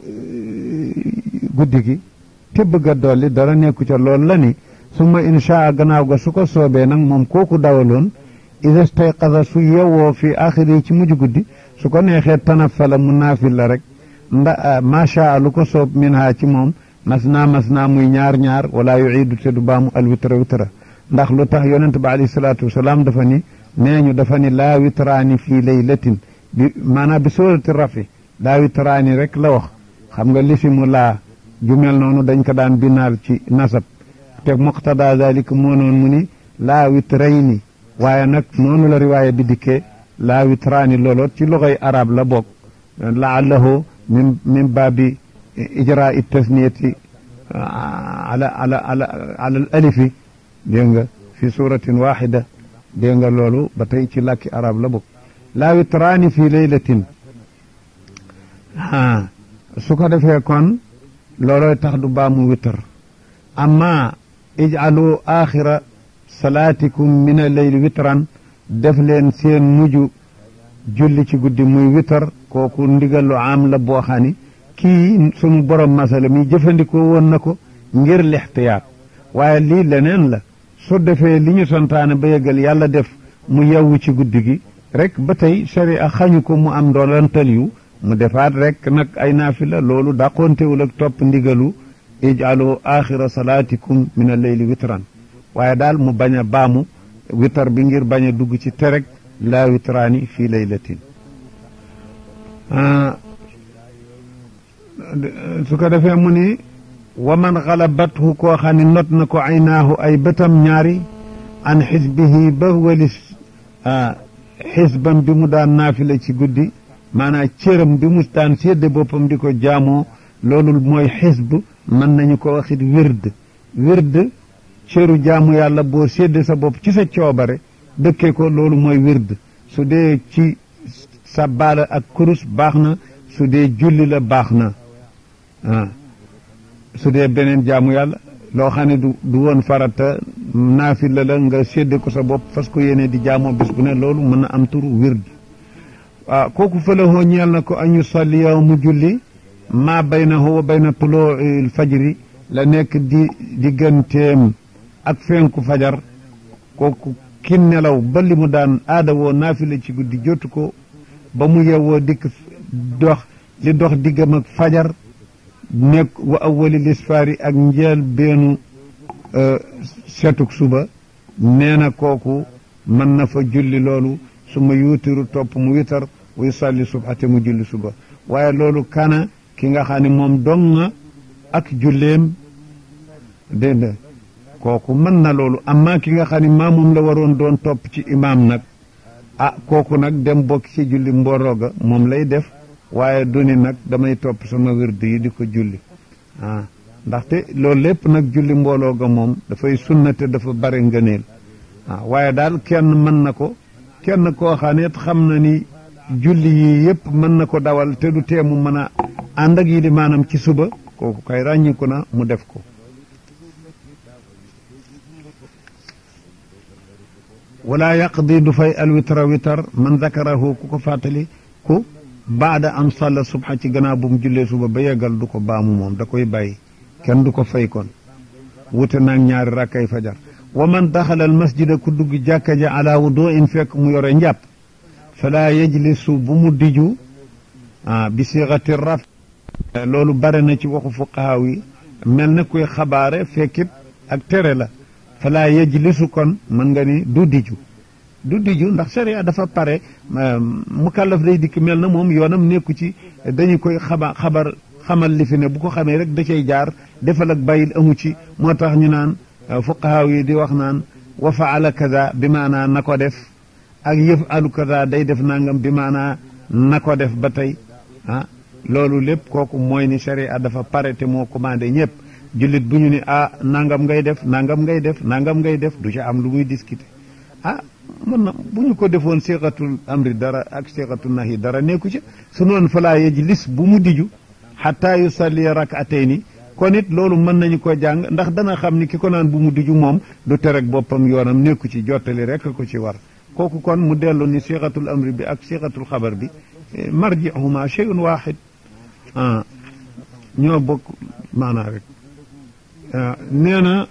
Speaker 1: guddi gi te bëgg a dolli dara nekku ca loolu la ni summa inshaa gannaaw ga su ko soobee nag moom kooku dawaloon ida stayqasa su yewwoo fi axiri ci mujj guddi su ko neexee tanafala mu naafil la rek nda macha lu ko soob min ha ci moom mas naa mas naa muy ñaar ñaar wala yuidu te du baamu al witra witra ndax lu tax yonent ba alayhi salaatu wasalaam dafa ni nee ñu dafa ni laa witraani fii laylatin bi maanaam bi suurati rafi laa witraani rek la wax xam nga lisimu laa ju mel noonu dañ ko daan binaal ci nasab te muqtada zalika moo noon mu ni laa witrayni waaye nag noonu la riwaaya bi dikkee laa witraani looloot ci loxoy arab la bokk laallahu min min baabi ijraa tasniyati ala ala ala ala al alifi dégg nga fi suratin waxida dégg nga loolu ba tey ci làkki arab la bokk laa witraani fi laylatin a su ko defee kon loolooy tax du baamu witr amma ijcalu axira salaatikum min a leyli witran def leen seen mujj julli ci guddi muy witar kooku ndigal lu am la boo xam ni kii sunu borom masala mi jëfandikoo woon na ko ngir lixtiyaat waaye lii leneen la su defee li ñu santaane ba yëgal yàlla def mu yewwu ci guddi gi rek ba tey sharia xañu ko mu am ndoolantal yu mu defaat rek nag ay naafila loolu dàqoontewul ak topp ndigalu ijalu axira salaatikum min al leyli witran waaye daal mu bañ a baamu witar bi ngir bañ a dugg ci terek laa witraani fii laylatin su ko defee mu ni wa man xalabathu koo xam ne not na ko aynaahu ay bëtam ñaari an xisbihi ba walis xisbam bi mu daan naafila ci guddi maanaam cëram bi mu daan sédde boppam di ko jaamoo loolu mooy xisb mën nañu ko waxit wird wird cëru jaamu yàlla boo sédde sa bopp ci sa coobare dëkkee ko loolu mooy wird su dee ci sabbaala ak kurus baax na su dee julli la baax na ah su dee beneen jaamu yàlla loo xam ne du du woon farata naafila la nga sédde ko sa bopp fas ko yéene di jaamoo bis bu ne loolu mën na am turu wird waaw kooku fëlahoo ñeel na ko an yusalliya mu julli maa baynahu wa bayna tuluu fajri la nekk di digganteem ak fenku fajar kooku ki nelaw ba li mu daan aada woo naafila ci guddi jotu ko ba mu yewwoo dikk dox li dox diggam ak fajar nekk wa awwali lisfaari ak njeel beenu setuk suba nee na kooku mën na fa julli loolu su ma yuutiru topp mu witar wuy salli subhate mu julli suba waaye loolu kana ki nga xam ne moom dong nga ak julleem dégg nga kooku mën na loolu amma ki nga xam ne maa moom la waroon doon topp ci imaam nag ah kooku nag dem bokk ci julli mbooloo ga moom lay def waaye du ni nag damay topp sama wird yi di ko julli ah ndaxte loolu lépp nag julli mbooloo ga moom dafay sunnate dafa bare ngëneel ah waaye daal kenn mën na ko kenn koo xam ne xam na ni julli yi yëpp mën na ko dawal te du teemu mën a ànd ak yi di maanaam ci suba kooku kay ràññiku na mu def ko wala yaqdi du fay alwitra witar man dakarahu ku ko fàttali ku baada an salla subha ci gannaaw bu mu jullee suba ba yeggal du ko baamu moom da koy bàyyi kenn du ko fay kon wute naag ñaari rakkay fajar wa man daxala al masjida ku dugg jàkka ja ala wudu in fekk mu yore njàpp fala yajlisu bu mu diju ah bi siixati raf loolu bare na ci waxu fuqahaa yi mel na kuy xabaare fekkit ak tere la fala yajlisu kon mën nga ni du diju du diju ndax sharia dafa pare mukallaf day dikk mel na moom yoonam nekku ci dañu koy xaba xabar xamal li fi ne bu ko xamee rek da cay jaar defal ak bàyyil amu ci moo tax ñu naan fuqahaa yi di wax naan wa faala kaza bi maanaa na ko def ak yëf alu kaza day def nangam bi maanaa na ko def ba tey ah loolu lépp kooku mooy ni sharia dafa pare te moo commandé ñëpp jullit bu ñu ni ah nangam ngay def nangam ngay def nangam ngay def du ci am lu muy discuter ah mën na bu ñu ko defoon siqatul amri dara ak siqatul nahi dara nekku ci su noonu falaa yajlis bu mu diju xataa yusalli rakatayni kon it loolu mën nañu ko jàng ndax dana xam ni ki ko naan bu mu diju moom du terek boppam yoonam nekku ci jottali rek ko ci war kooku kon mu dellu ni siqatul amri bi ak siqatul xabar bi marjihuma shay'un waxid ah ñoo bokk maanaa rek nee na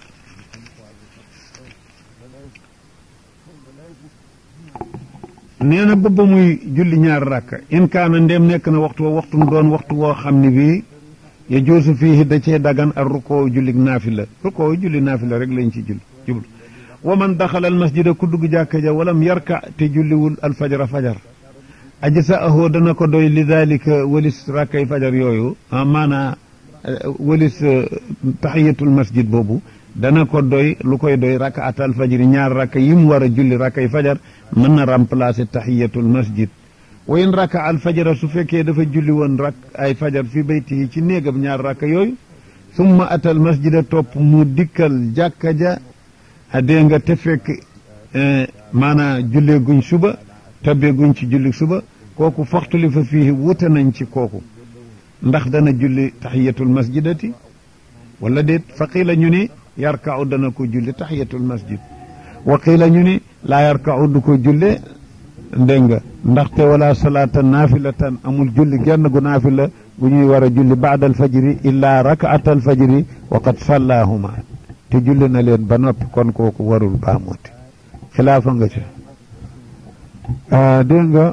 Speaker 1: nee na ba ba muy julli ñaar rakka in kaana ndéem nekk na waxtu wa waxtu mu doon waxtu woo xam ne bii ya joosu fii da cee dagan ak rukoo julli naafila rukoo julli naafila rek lañ ci julli jublu wa man daxala al masjida ku dugg jàkka ja walam yarka te julliwul al fajara fajar aji sa ahoo dana ko doy li dalika walis rakkay fajar yooyu maanaa walis taxiyatul masjid boobu dana ko doy lu koy doy rakka atal fajri ñaar rakka yi mu war a julli rakkay fajar mën na remplacer taxiyatul masjid wa in rakka al fajara su fekkee dafa julli woon rak ay fajar fi bayti ci néegam ñaar rakka yooyu summa atal masjida topp mu dikkal jàkka ja dégg nga te fekk maanaa jullee guñ suba tabbee guñ ci julli suba kooku foxtuli fa fii wute nañ ci kooku ndax dana julli taxiyatul masjidati wala déet fa qiila ñu ni yarkau dana ko julli taxiyatul masjid wa qiila ñu ni laa yarkau du ko julle dégg nga ndaxte wala salaata naafilatan amul julli genn gu naafila gu ñuy war a julli baada alfajri illaa rakaata alfajri wa qad sallaahuma te julli na leen ba noppi kon kooku warul baamooti xilaafa nga ci dégg nga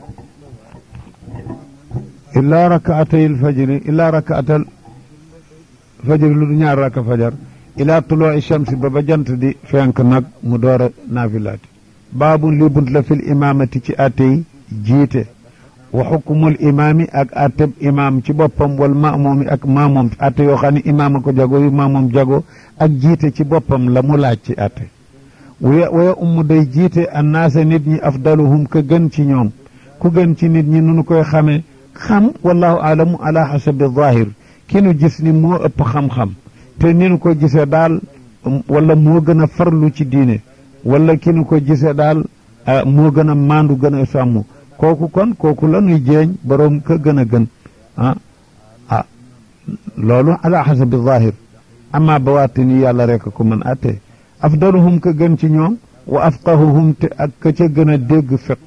Speaker 1: illaa rakaatay alfajri illaa rakaatal fajri lu du ñaar raka fajar ilaa tuloo shamsi ba ba jant di fenk nag mu door a naafilaati baabun li bunt la fil imaamati ci attey jiite wa xukumul imaami ak atteb imaam ci boppam wal maamomi ak maamoom atte yoo xam ne imaam a ko jago yu maamoom jago ak jiite ci boppam la mu laaj ci atte waya waya ummu day jiite annaasa nit ñi afdaluhum ka gën ci ñoom ku gën ci nit ñi nunu koy xamee xam wallahu aalamu ala xasabi zahir ki nu gis ni moo ëpp xam-xam te ni nu ko gisee daal wala moo gën a farlu ci diine wala ki nu ko gisee daal moo gën a maandu gën a sàmm kooku kon kooku la nuy jeeñ boroom ka gën a gën ah ah loolu ala xasabi zahir amma bawaatini yàlla rek ko mën atte afdaluhum ka gën ci ñoom wa afqahuhum te ak ka ca gën a dégg fiq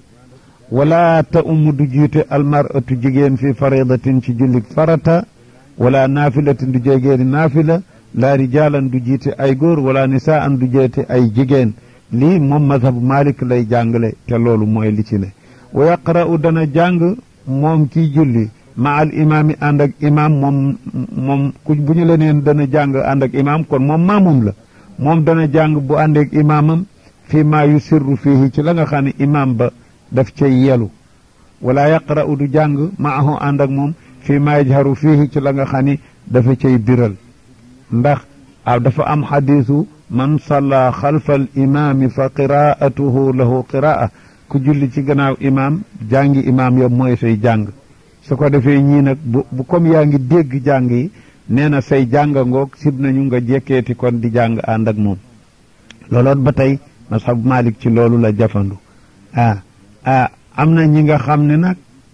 Speaker 1: wala ta umm du jiite almaratu jigéen fi faridatin ci jullit farata wala naafilatin du jegéeni naafila laa rijaalan du jiite ay góor wala nisaan du jiite ay jigéen lii moom mazhabu malik lay jàngale te loolu mooy li ci ne wa yaqra'u dana jàng moom kiy julli ma al imaami ànd ak imaam moom moom ku bu ñu leneen dana jàng ànd ak imaam kon moom maamum la moom dana jàng bu ànd ak imaamam fii maa yusirru fiihi ci la nga xam ne imaam ba daf cay yelu wala yaqra'u du jàng maahu ànd ak moom fii maa yajharu fiihi ci la nga xam ni dafa cay biral ndax a dafa am xadiisu man salla xalfa al imaami fa qiraatuhu lahu qiraa ku julli ci gannaaw imaam jàngi imaam ya mooy say jàng su ko defee ñii nag bu bu comme yaa ngi dégg jàng yi nee na say jàng ngoog sib nañu nga jekkeeti kon di jàng ànd ak moom looloot ba tey masxab Malik ci loolu la jafandu ah ah am na ñi nga xam ne nag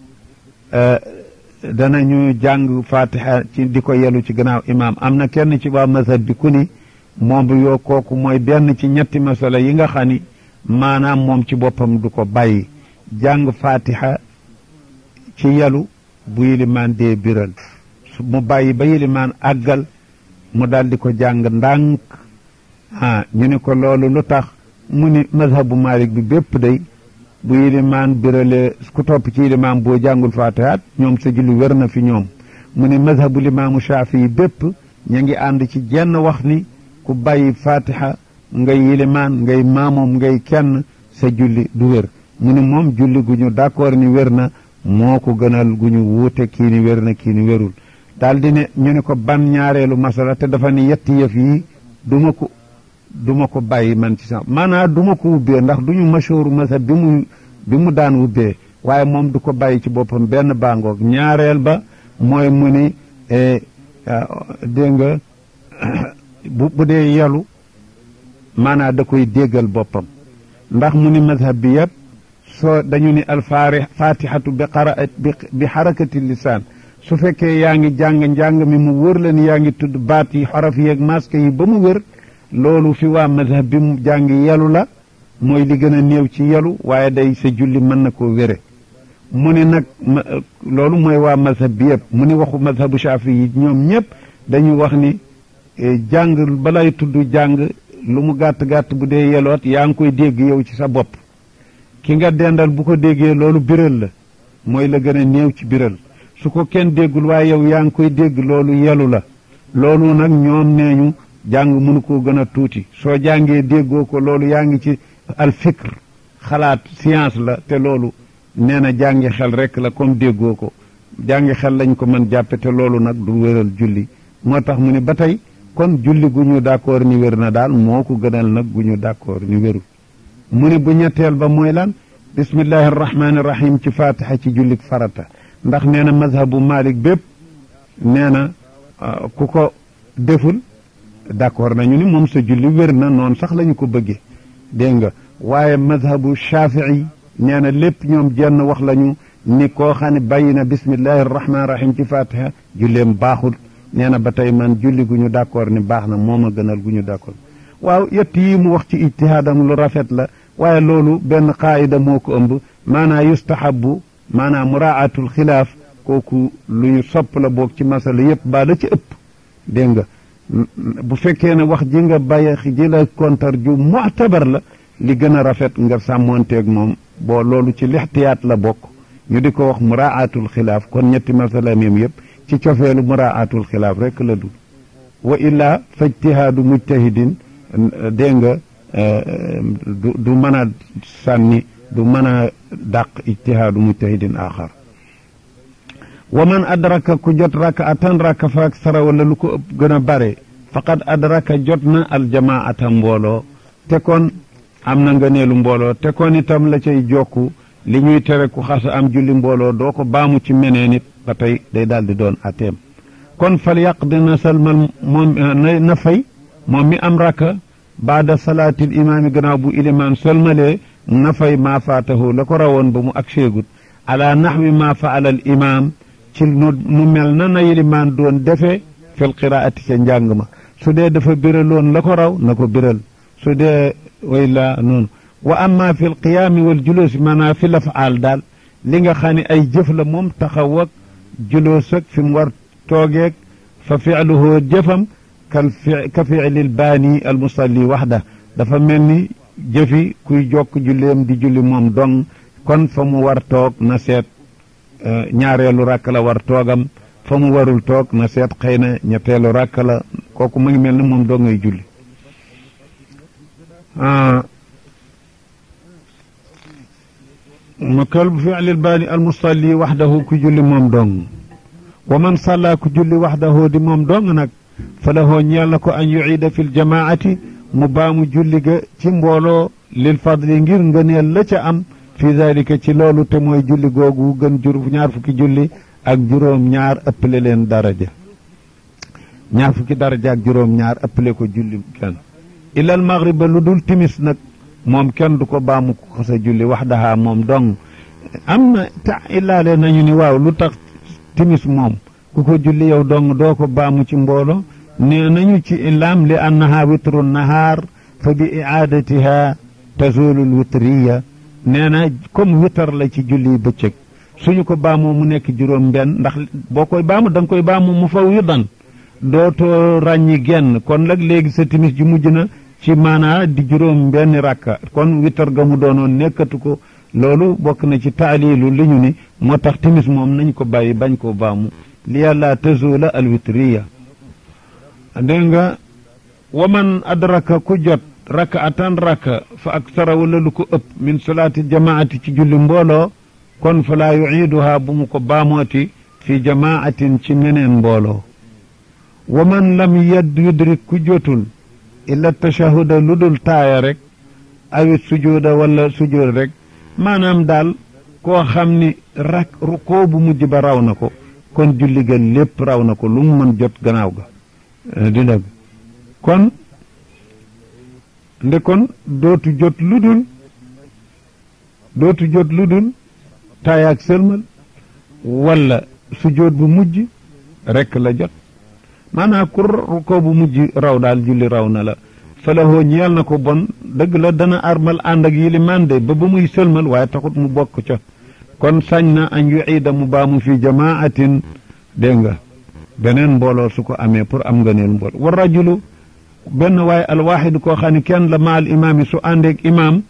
Speaker 1: danañu jàng fatiha ci di ko yelu ci gannaaw imaam am na kenn ci waa mazhab bi ku ni moom bi yoo kooku mooy benn ci ñetti masala yi nga xam ni maanaam moom ci boppam du ko bàyyi jàng fatiha ci yelu bu yilimaan dee biral mu bàyyi ba yilimaan àggal mu daal di ko jàng ndànk ah ñu ni ko loolu lu tax mu ni mazhabu malik bi bépp day bu yilimaan birale ku topp ci yilimaan boo jàngul fatihaat ñoom sa julli wér na fi ñoom mu ne mazhabu limaamu shaafi yi bépp ñu ngi ànd ci jenn wax ni ku bàyyi fatiha ngay yilimaan ngay maamoom ngay kenn sa julli du wér mu ne moom julli gu ñu d'accord ni wér na moo ko gënal gu ñu wuute kii ni wér na kii ni wérul daal di ne ñu ne ko ban ñaareelu masala te dafa ni yetti yëf yi duma ko duma ko bàyyi man ci sax maanaam duma ko ubbee ndax du ñu mashooru masab bi mu bi mu daan ubbee waaye moom du ko bàyyi ci boppam benn bàngoog ñaareel ba mooy mu ni dégg nga bu bu dee yelu maanaam da koy déggal boppam ndax mu ni mazhab bi yëpp soo dañu ni alfaari fatihatu bi qaraat bi xarakati lisaan su fekkee yaa ngi jàng njàng mi mu wër la ni yaa ngi tudd baat yi xaraf yeeg masque yi ba mu wër loolu fi waa mazhab bi mu jàng yelu la mooy li gën a néew ci yelu waaye day sa julli mën na koo wére mu ne nag loolu mooy waa mazhab bi yëpp mu ne waxu mazhabu shafi yi ñoom ñëpp dañu wax ni jàng balay tudd jàng lu mu gàtt-gàtt bu dee yeloot yaa ngi koy dégg yow ci sa bopp ki nga dendal bu ko déggee loolu biral la mooy la gën a néew ci biral su ko kenn déggul waaye yow yaa ngi koy dégg loolu yelu la loolu nag ñoom nee ñu jàng mënu koo gën a tuuti soo jàngee déggoo ko loolu yaa ngi ci al fikr xalaat science la te loolu nee na jàngi xel rek la comme déggoo ko jàngi xel lañ ko mën jàppe te loolu nag du wéral julli moo tax mu ne ba tey kon julli gu ñu d'accord ni wér na daal moo ko gënal nag gu ñu d'accord ni wérul mu ne bu ñetteel ba mooy lan bismillahi arrahmani irrahim ci fatiha ci jullik farata ndax nee na mazhabu malik bépp nee na ku ko deful d'accord nañu ni moom sa julli wér na noonu sax lañu ko bëggee dégg nga waaye mazhabu shafii nee na lépp ñoom jenn wax lañu ni koo xam ne bàyyi na bismillahi arrahmani irrahim ci fatiha julleem baaxul nee na ba tey man julli gu ñu d'accord ni baax na moom a gënal gu ñu d'accord waaw yett yi mu wax ci ijtihaadam lu rafet la waaye loolu benn qaayida moo ko ëmb maanaa yustahabu maanaa muraatul xilaaf kooku lu ñu sopp la boog ci masala yépp baa la ci ëpp dégg nga bu fekkee ne wax ji nga bàyyi ji la kontar ju mu'tabar la li gën a rafet nga sàmmoonteeg moom boo loolu ci lixtiyaat la bokk ñu di ko wax muraatul xilaaf kon ñetti masala meem yépp ci cofeelu muraatul xilaaf rek la dul wa illaa fa ijtihaadu mujtahidin dégg nga du du mën a sànni du mën a dàq ijtihaadu mujtahidin axar wa man adraka ku jot rakaatan raka fa aksara wala lu ko ëpp gën a bare faqad adraka jot na aljamaata mbooloo te kon am na ngëneelu mbooloo te kon itam la cay jokku li ñuy tere ku xas am julli mbooloo doo ko baamu ci meneen it ba tey day daal di doon ateem kon fal yàq dina salmal moom na fay moom mi am raka baada salaatil imaami gannaaw bu ilimaan solmalee na fay maa faatahu la ko rawoon ba mu ak seegut ala naxwi maa faala al imaam ci nu nu mel na na ilimaan doon defee fil qiraati ca njàng ma su dee dafa biraloon la ko raw na ko biral su dee way la noonu wa amma fi l qiyaami wal juloosi maanaam fi lafaal daal li nga xam ne ay jëf la moom taxaw ak juloos ak fi mu war toogeeg fa filuhu jëfam kal fi ka filil baani al musalli waxda dafa mel ni jëfi kuy jokk julleem di julli moom dong kon fa mu war toog na seet ñaareelu rakk la war toogam fa mu warul toog na seet xëy na ñetteelu rakk la kooku mu ngi mel ni moom dong ngay julli ma kal filil baani al musalli waxdahu ku julli moom dong wa man salla ku julli waxdahu di moom dong nag fa lahoo ñeel na ko an yuciida fi ljamaati mu baamu julli ga ci mbooloo lil fadli ngir ngëneel la ca am fi dalika ci loolu te mooy julli googu gën jur ñaar fukki julli ak juróom ñaar ëppale leen daraja ñaar fukki daraja ak juróom ñaar ëppale ko julli kenn ilal maghriba lu dul timis nag moom kenn du ko baamu ko xasa julli waxdaha moom dong am na ta illaale nañu ni waaw lu tax timis moom ku ko julli yow dong doo ko baamu ci mbooloo nee nañu ci ilaam li annaha witru nahaar fa bi icaadatiha tazulu lwitriya nee na comme witar la ci julli bëccëg suñu ko baamoo mu nekk juróom benn ndax boo koy baamu da nga koy baamu mu faw yu dan dootoo ràññi genn kon nag léegi sa timis ji mujj na ci maanaa di juróom benn rakka kon witar ga mu doonoon nekkatu ko loolu bokk na ci taalilu li ñu ni moo tax timis moom nañ ko bàyyi bañ koo baamu li yàlla tazula alwitriya dégg nga waman adraka ku jot raka atan raka fa aksara wala lu ko ëpp min salaati jamaati ci julli mbooloo kon fa laa yuciiduhaa bu mu ko baamooti fi jamaatin ci meneen mbooloo waman lam yad yudrik ku jotul illa tashahuda lu dul taaya rek awit sujuuda wala sujuud rek maanaam daal koo xam ni rak rukoo bu mujj ba raw na ko kon julli ga lépp raw na ko lu mu mën jot gannaaw ga di dëgg kon nde kon dootu jot lu dul dootu jot lu dul taayaak sëlmal wala sujjóot bu mujj rekk la jot maanaam ku rukoo bu mujj raw daal julli raw na la falahoo ñeel na ko bon dëgg la dana armal ànd ak yilimaan de ba ba muy sëlmal waaye taxut mu bokk ca kon sañ na an yuciida mu baamu fi jamaatin dégg nga beneen mbooloo su ko amee pour am nga neel mbooloo wa rajulu benn waaye alwaaxidu koo xam ne kenn la ma al imaam yi su àndeeg imaam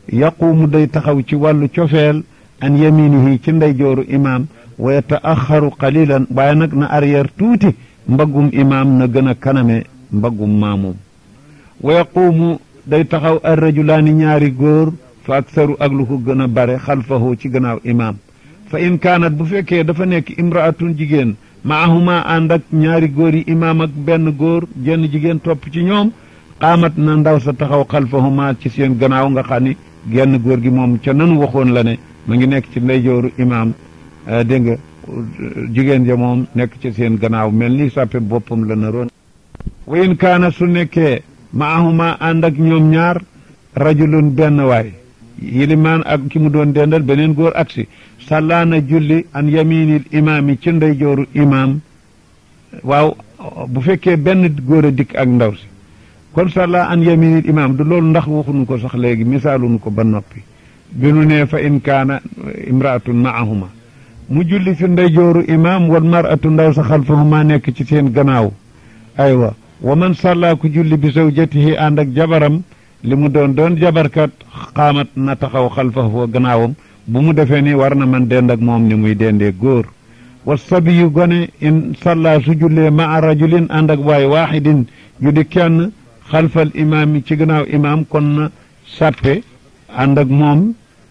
Speaker 1: yaquumu day taxaw ci wàllu cofeel an yaminihi ci ndeyjooru imaam wa yataaxaru qalilan waaye nag na arrière tuuti mbaggum imaam na gën a kaname mbaggum maamum wa yaquumu day taxaw ar rajulaani ñaari góor fa aksaru ak lu ko gën a bare xalfahu ci gannaaw imaam fa in kaanat bu fekkee dafa nekk imraatun jigéen maahuma ànd ak ñaari góor yi imaam ak benn góor jenn jigéen topp ci ñoom xaamat na ndaw sa taxaw xalfahuma ci seen gannaaw nga xam ni genn góor gi moom ca nanu waxoon la ne ma ngi nekk ci ndeyjooru imaam dégg nga jigéen ja moom nekk ci seen gannaaw mel ni sàppe boppam la naroon wa in kaana su nekkee maahuma ànd ak ñoom ñaar rajulun benn waay yilimaan ak ki mu doon dendal beneen góor aksi sàllaana julli an yaminil imaam yi ci ndeyjooru imaam waaw bu fekkee benn góor a dikk ak ndaw si kon sàlla an yaminil imaam du loolu ndax waxuñu ko sax léegi misaaluñu ko ba noppi bi nu nee fa in kaana imraatun maahuma mu julli fi ndeyjooru imaam wal maratu ndaw sa xalfahuma nekk ci seen gannaaw aywa wa man sàllaa ku julli bi zawjatihi ànd ak jabaram li mu doon doon jabarkat xaamat na taxaw xalfahu gannaawam bu mu defee ni war na man dend ak moom ni muy dendee góor wa sabiyu gone in salla su jullee maa rajulin ànd ak waay waaxidin yu di kenn xalfal imaam yi ci gannaaw imaam kon na sàppe ànd ak moom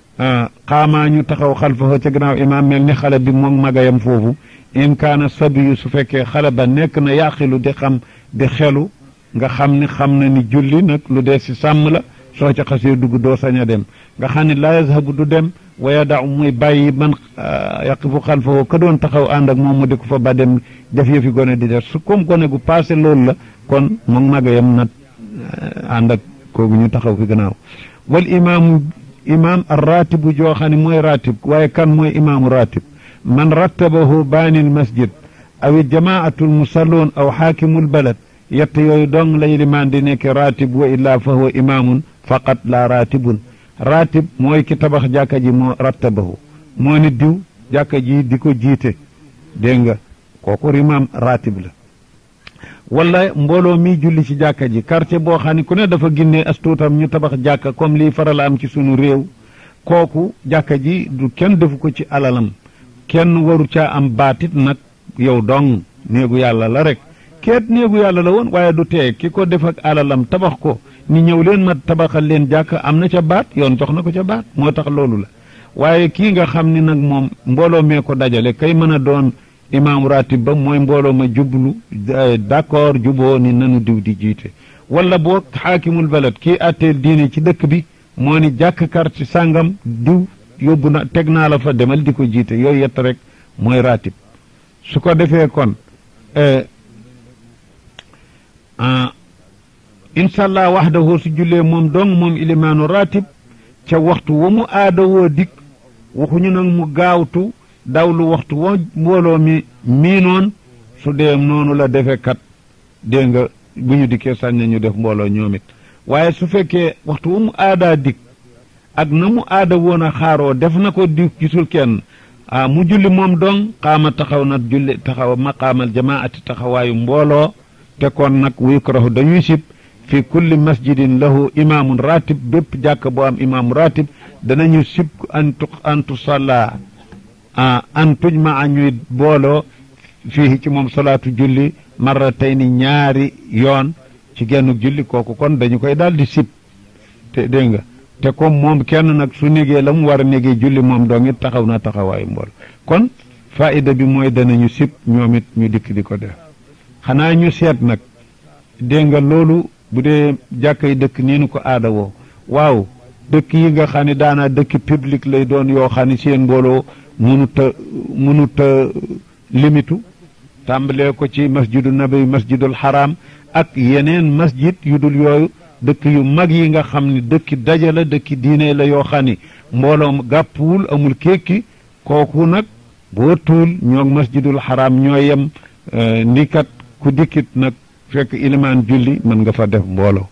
Speaker 1: xaamaa ñu taxaw xalfahu ci gannaaw imaam mel ni xale bi moom magayam foofu in kaana sabiyu su fekkee xale ba nekk na yaqilu di xam di xelu nga xam ni xam na ni julli nag lu dee si sàmm la soo ca xasee dugg doo sañ a dem nga xam ni laa yazhabu du dem waya daw muy bàyyi man yaqifu xalfahu ka doon taxaw ànd ak moom mu di ko fa ba dem def yëfi gone di def su comme gone gu passé loolu la kon moom magayam nag ànd ak koogu ñu taxaw fi gannaaw wal imaamu imaam ar ratibu joo xam ne mooy ratib waaye kan mooy imaamu ratib man rattabahu baanil masjid aw jamaatul musalloon aw xaakimul balad yett yooyu dong lay limaan di nekk ratib wa illaa fa huwa imaamun faqat la ratibun ratib mooy ki tabax jàkka ji moo rattabahu moo ni diw jàkka ji di ko jiite dégg nga kooku imaam ratib la wala mbooloo mi julli ci jàkka ji quartier boo xam ne ku ne dafa ginnee astuutam ñu tabax jàkka comme lii faral am ci sunu réew kooku jàkka ji du kenn defu ko ci alalam kenn waru caa am baatit nag yow dong néegu yàlla la rek keet néegu yàlla la woon waaye du tee ki ko def ak alalam tabax ko ni ñëw leen ma tabaxal leen jàkk am na ca baat yoon jox na ko ca baat moo tax loolu la waaye kii nga xam ni nag moom mbooloo mee ko dajale kay mën a doon imaam ratib ba mooy mbooloo ma jublu d'accord juboo ni nanu diw di jiite wala boo xaakimul balad kii atteel diine ci dëkk bi moo ni jàkk kar ci sàngam diw yóbbu na teg naa la fa demal di ko jiite yooyu yett rek mooy ratib su ko defee kon inshallah waxdahu su jullee moom dong moom ilimaanu ratib ca waxtu wa mu aada woo dikk waxuñu nag mu gaawtu dawlu waxtu wa mbooloo mi miinoon su dee noonu la defe kat dégg nga bu ñu dikkee sañ nañu def mbooloo ñoom it waaye su fekkee waxtu wa mu aadaa dikk ak na mu aada woon a xaaroo def na ko di gisul kenn ah mu julli moom dong xaama taxaw na julli taxaw maqaamal jamaati taxawaayu mbooloo te kon nag yukrahu dañuy sib fi kulli masjidin lahu imaamun ratib bépp jàkk boo am imaamu ratib danañu sib antu antu salla an tujma a ñuy booloo fii ci moom salaatu julli marratayni ñaari yoon ci genn julli kooku kon dañu koy daal di sib te dégg nga te comme moom kenn nag su négee la mu war a négee julli moom dong it taxaw na taxawaayu mbool kon faida bi mooy danañu sib ñoom it ñu dikk di ko def xanaa ñu seet nag dégg nga loolu bu dee jàkkay dëkk nii nu ko aada woo waaw dëkk yi nga xam ne daanaa dëkk public lay doon yoo xam ne seen mbooloo mënut a mënut a limitu tàmbalee ko ci masjidu nabi masjidul haram ak yeneen masjid yu dul yooyu dëkk yu mag yi nga xam ne dëkki daje la dëkki diine la yoo xam ni mbooloom gàppuwul amul kékki kooku nag boo tuul ñoo masjidul haram ñoo yem ni kat ku dikkit nag fekk ilimaan julli mën nga fa def mbooloo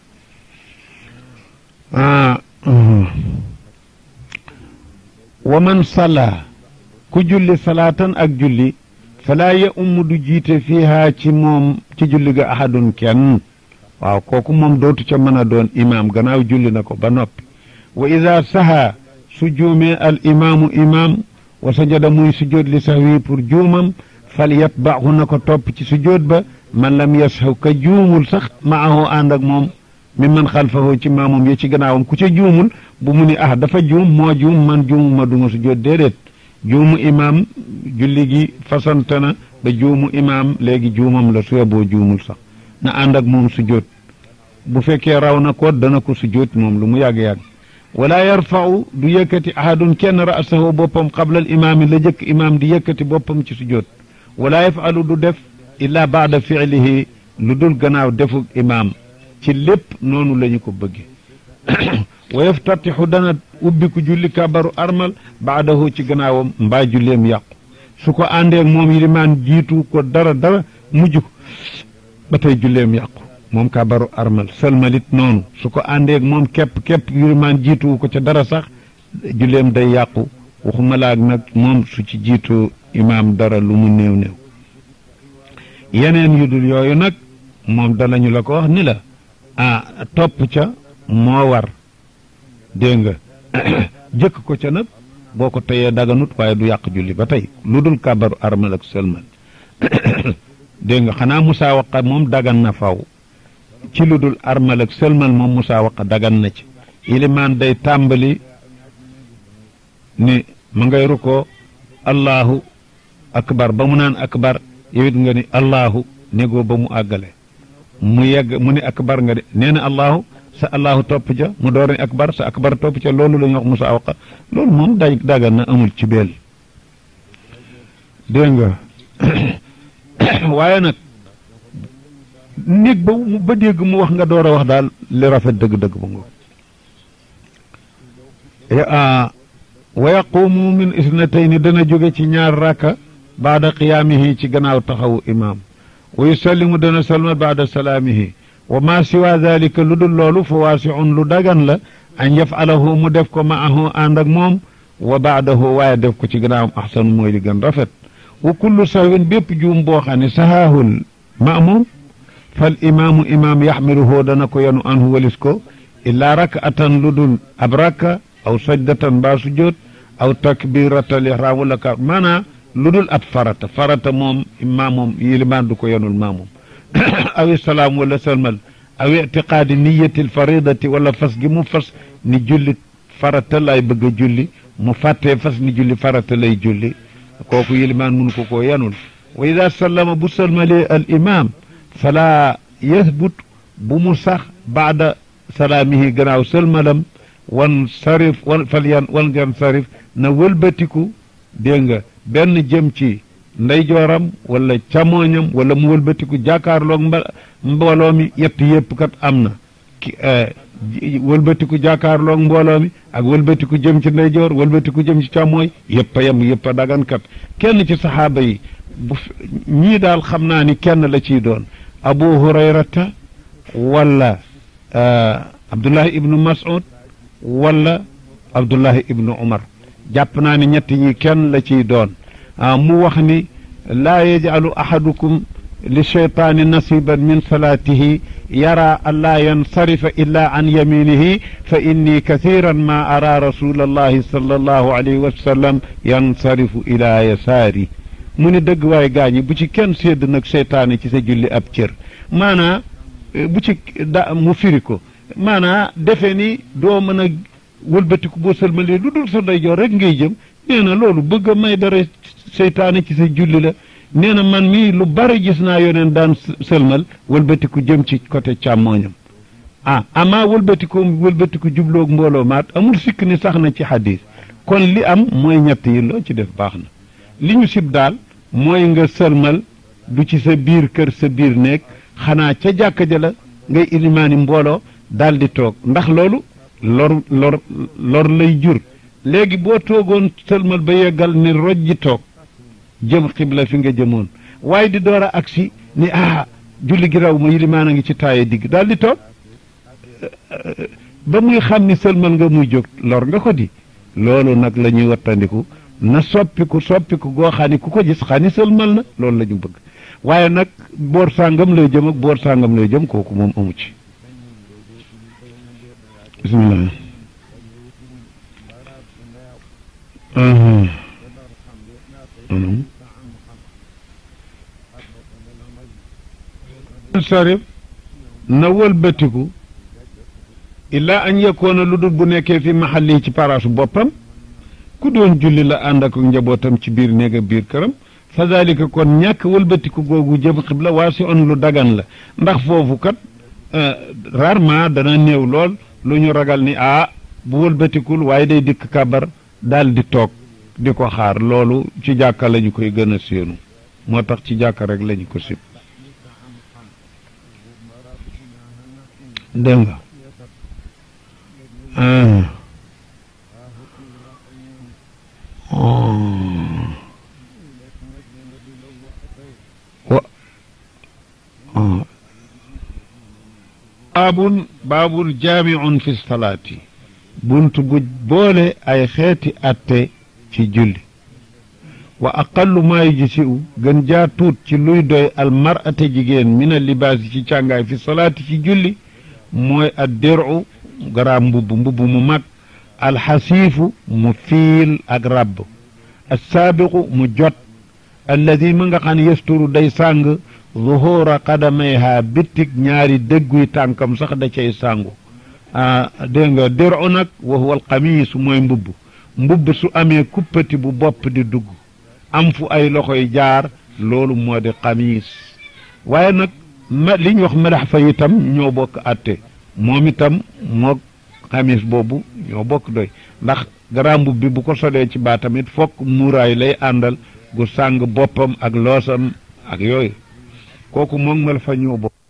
Speaker 1: wa man salla ku julli salaatan ak julli falaa ya umm du jiite fiihaa ci moom ci julli ga ahadun kenn waaw kooku moom dootu ca mën a doon imaam gannaaw julli na ko ba noppi wa ida saha su juumee al imaamu imaam wa sajada muy sujjóot li sahwi pour juumam fal yatbaahu na ko topp ci sujjóot ba man lam yashaw ka juumul sax maahu ànd ak moom mi man xalfahu ci maamum yi ci gannaawam ku ca juumul bu mu ni ah dafa juum moo juum man juumuma duma sujjóot déedéet juumu imaam julli gi fasante na ba juumu imaam léegi juumam la su yeboo juumul sax na ànd ak moom sujjóot bu fekkee raw na ko dana ko sujjóot moom lu mu yàgg-yàgg wala yarfau du yëkkati ahadun kenn ra'sahu boppam qabla al imaami la jëkk imaam di yëkkati boppam ci sujjóot wala yafalu du def illa baada fiilihi lu dul gannaaw defu imaam ci lépp noonu la ñu ko bëgge wa yaftatixu dana ubbiku julli kabaru armal baadahu ci gannaawam mbaa julleem yàqu su ko àndeeg moom yilimaan jiitu ko dara dara mujj ko ba tey julleem yàqu moom kabaru armal sëlmalit noonu su ko àndeeg moom képp képp yilimaan jiitu ko ca dara sax julleem day yàqu waxuma laag nag moom su ci jiitu imaam dara lu mu néew néew yeneen yu dul yooyu nag moom danañu la ko wax ni la ah topp ca moo war dégg nga jëkk ko ca nag boo ko teyee daganut waaye du yàq julli ba tey lu dul kabaru armal ak sëlmal dégg nga xanaa musaawaqa moom dagan na faw ci lu dul armal ak sëlmal moom musaawaqa dagan na ci ilimaan day tàmbali ni ma ngay rukkoo allahu akbar ba mu naan akbar yow it nga ni allahu négoo ba mu àggale mu yegg mu ni akbar nga de nee na allahu sa allahu topp ca mu door ni akbar sa akbar topp ca loolu la ñuy wax musaawaqa loolu moom day dagan na amul ci beel dégg nga waaye nag néeg ba ba dégg mu wax nga door a wax daal li rafet dëgg-dëgg ba nga wa yaqumu min isnatayni dana jóge ci ñaar rakka baada qiyaamihi ci gannaaw taxawu imaam wa yusallimu dana salma baada salaamihi wa ma siwa dalika lu dul loolu fa waasiun lu dagan la an yafalahu mu def ko maahu ànd ak moom wa baadahu waaye def ko ci gannaawam axsanu mooy li gën rafet wa kullu sahwin bépp juum boo xam ne sahaahul maamum fal imaamu imaam yaxmiluhu dana ko yanu anhu walis ko illaa rak'atan lu dul ab rakka aw sajdatan mbaa sujjóot aw takbiratal ihraam wala ka maanaa lu dul ab farata farata moom imaam moom yilimaan du ko yanul maamum aw salaam wala salmal aw itiqaadi niyatil faridati wala fas gi mu fas ni julli farata lay bëgg a julli mu fàttee fas ni julli farata lay julli kooku yilimaan mënu ko koo yanul wa ida sallama bu salmalee al imam fala yasbut bu mu sax baada salaamihi gannaaw sëlmalam wan sarif wan fal yan wan yan sarif na wëlbatiku dégg nga benn jëm ci ndeyjooram wala camooñam wala mu wëlbatiku jàkkaarloog mba mbooloo mi yett yëpp kat am na ki wëlbatiku jàkkaarloog mbooloo mi ak wëlbatiku jëm ci ndeyjoor wëlbatiku jëm ci càmmooy yëpp a yem yëpp a dagan kat kenn ci saxaaba yi bu ñii daal xam naa ni kenn la ciy doon abu hurayrata wala abdullahi ibnu mas'ud wala abdullahi ibnu umar jàpp naa ni ñett ñi kenn la ciy doon mu wax ni laa yajcalu ahadukum li cheytaani nasiban min salaatihi yara an laa yansarifa illa an yaminihi fa inni kathiran ma ara rasula allahi sallallahu alayhi wa sallam yansarifu ila yasaari mu ni dëgg waay gaañi bu ci kenn sédd nag seytaane ci sa julli ab cër maanaa bu ci da mu firi ko maanaa defe ni doo mën a wëlbatiku boo sëlmalee lu dul sa ndeyjoor rek ngay jëm nee na loolu bëgg a may dara seytaane ci sa julli la nee na man mii lu bari gis naa yoneen daan sëlmal wëlbatiku jëm ci côté càmmooñam ah amaa wëlbatiku wëlbatiku jubloog mbooloo maat amul sikk ni sax na ci xadis kon li am mooy ñett yi loo ci def baax na li ñu sib daal mooy nga sëlmal du ci sa biir kër sa biir néeg xanaa ca jàkka ja la ngay ilimaani mbooloo daal di toog ndax loolu lor lor lor lay jur léegi boo toogoon sëlmal ba yeggal ni rojji toog jëm xibla fi nga jëmoon waaye di door a agsi ni ah julli gi raw ma yilimaan a ngi ci taaye digg daal di toog ba muy xam ni sëlmal nga muy jóg lor nga ko di loolu nag la ñuy wattandiku na soppiku soppiku goo xam ni ku ko gis xam ni sëlmal na loolu la ñu bëgg waaye nag boor sàngam lay jëm ak boor sàngam lay jëm kooku moom amu ci bismillah sarif na wëlbatiku illaa an yakoona lu dul bu nekkee fi maxalli ci paraasu boppam ku doon julli la ànd ak njabootam ci biir néeg biir këram fa dalika kon ñàkk wëlbatiku googu jëm xibla waa si on lu dagan la ndax foofu kat rarement dana néew lool lu ñu ragal ni ah bu wëlbatikul waaye day dikk kabar daal di toog di ko xaar loolu ci jàkka lañu koy gën a séenu moo tax ci jàkka rek lañu ko sib dégg nga baabun baabun jaamiun fi salaati bunt bu boole ay xeeti atte ci julli wa aqallu maa yujzi'u gën jaa tuut ci luy doy almar'ate jigéen mina libaasi ci càngaay fi salaati ci julli mooy ad diru garaam mbubb mbubb mu mag alxasiifu mu fiil ak rabb assaabiqu mu jot alladi ma nga xam ne yasturu day sàng zuhura qadamayha bittig ñaari dëgguy tànkam sax da cay sàngu ah dégg nga diru nag wa huwa alxamiis mooy mbubb mbubb su amee kuppati bu bopp di dugg am fu ay loxoy jaar loolu moo di xamiis waaye nag ma li ñu wax madax fa itam ñoo bokk atte moom itam moo xamiis boobu ñoo bokk doy ndax garaam bi bu ko solee ci baatam it fokk muuraay lay àndal gu sàng boppam ak loosam ak yooyu kooku moom mel fa ñoo bokk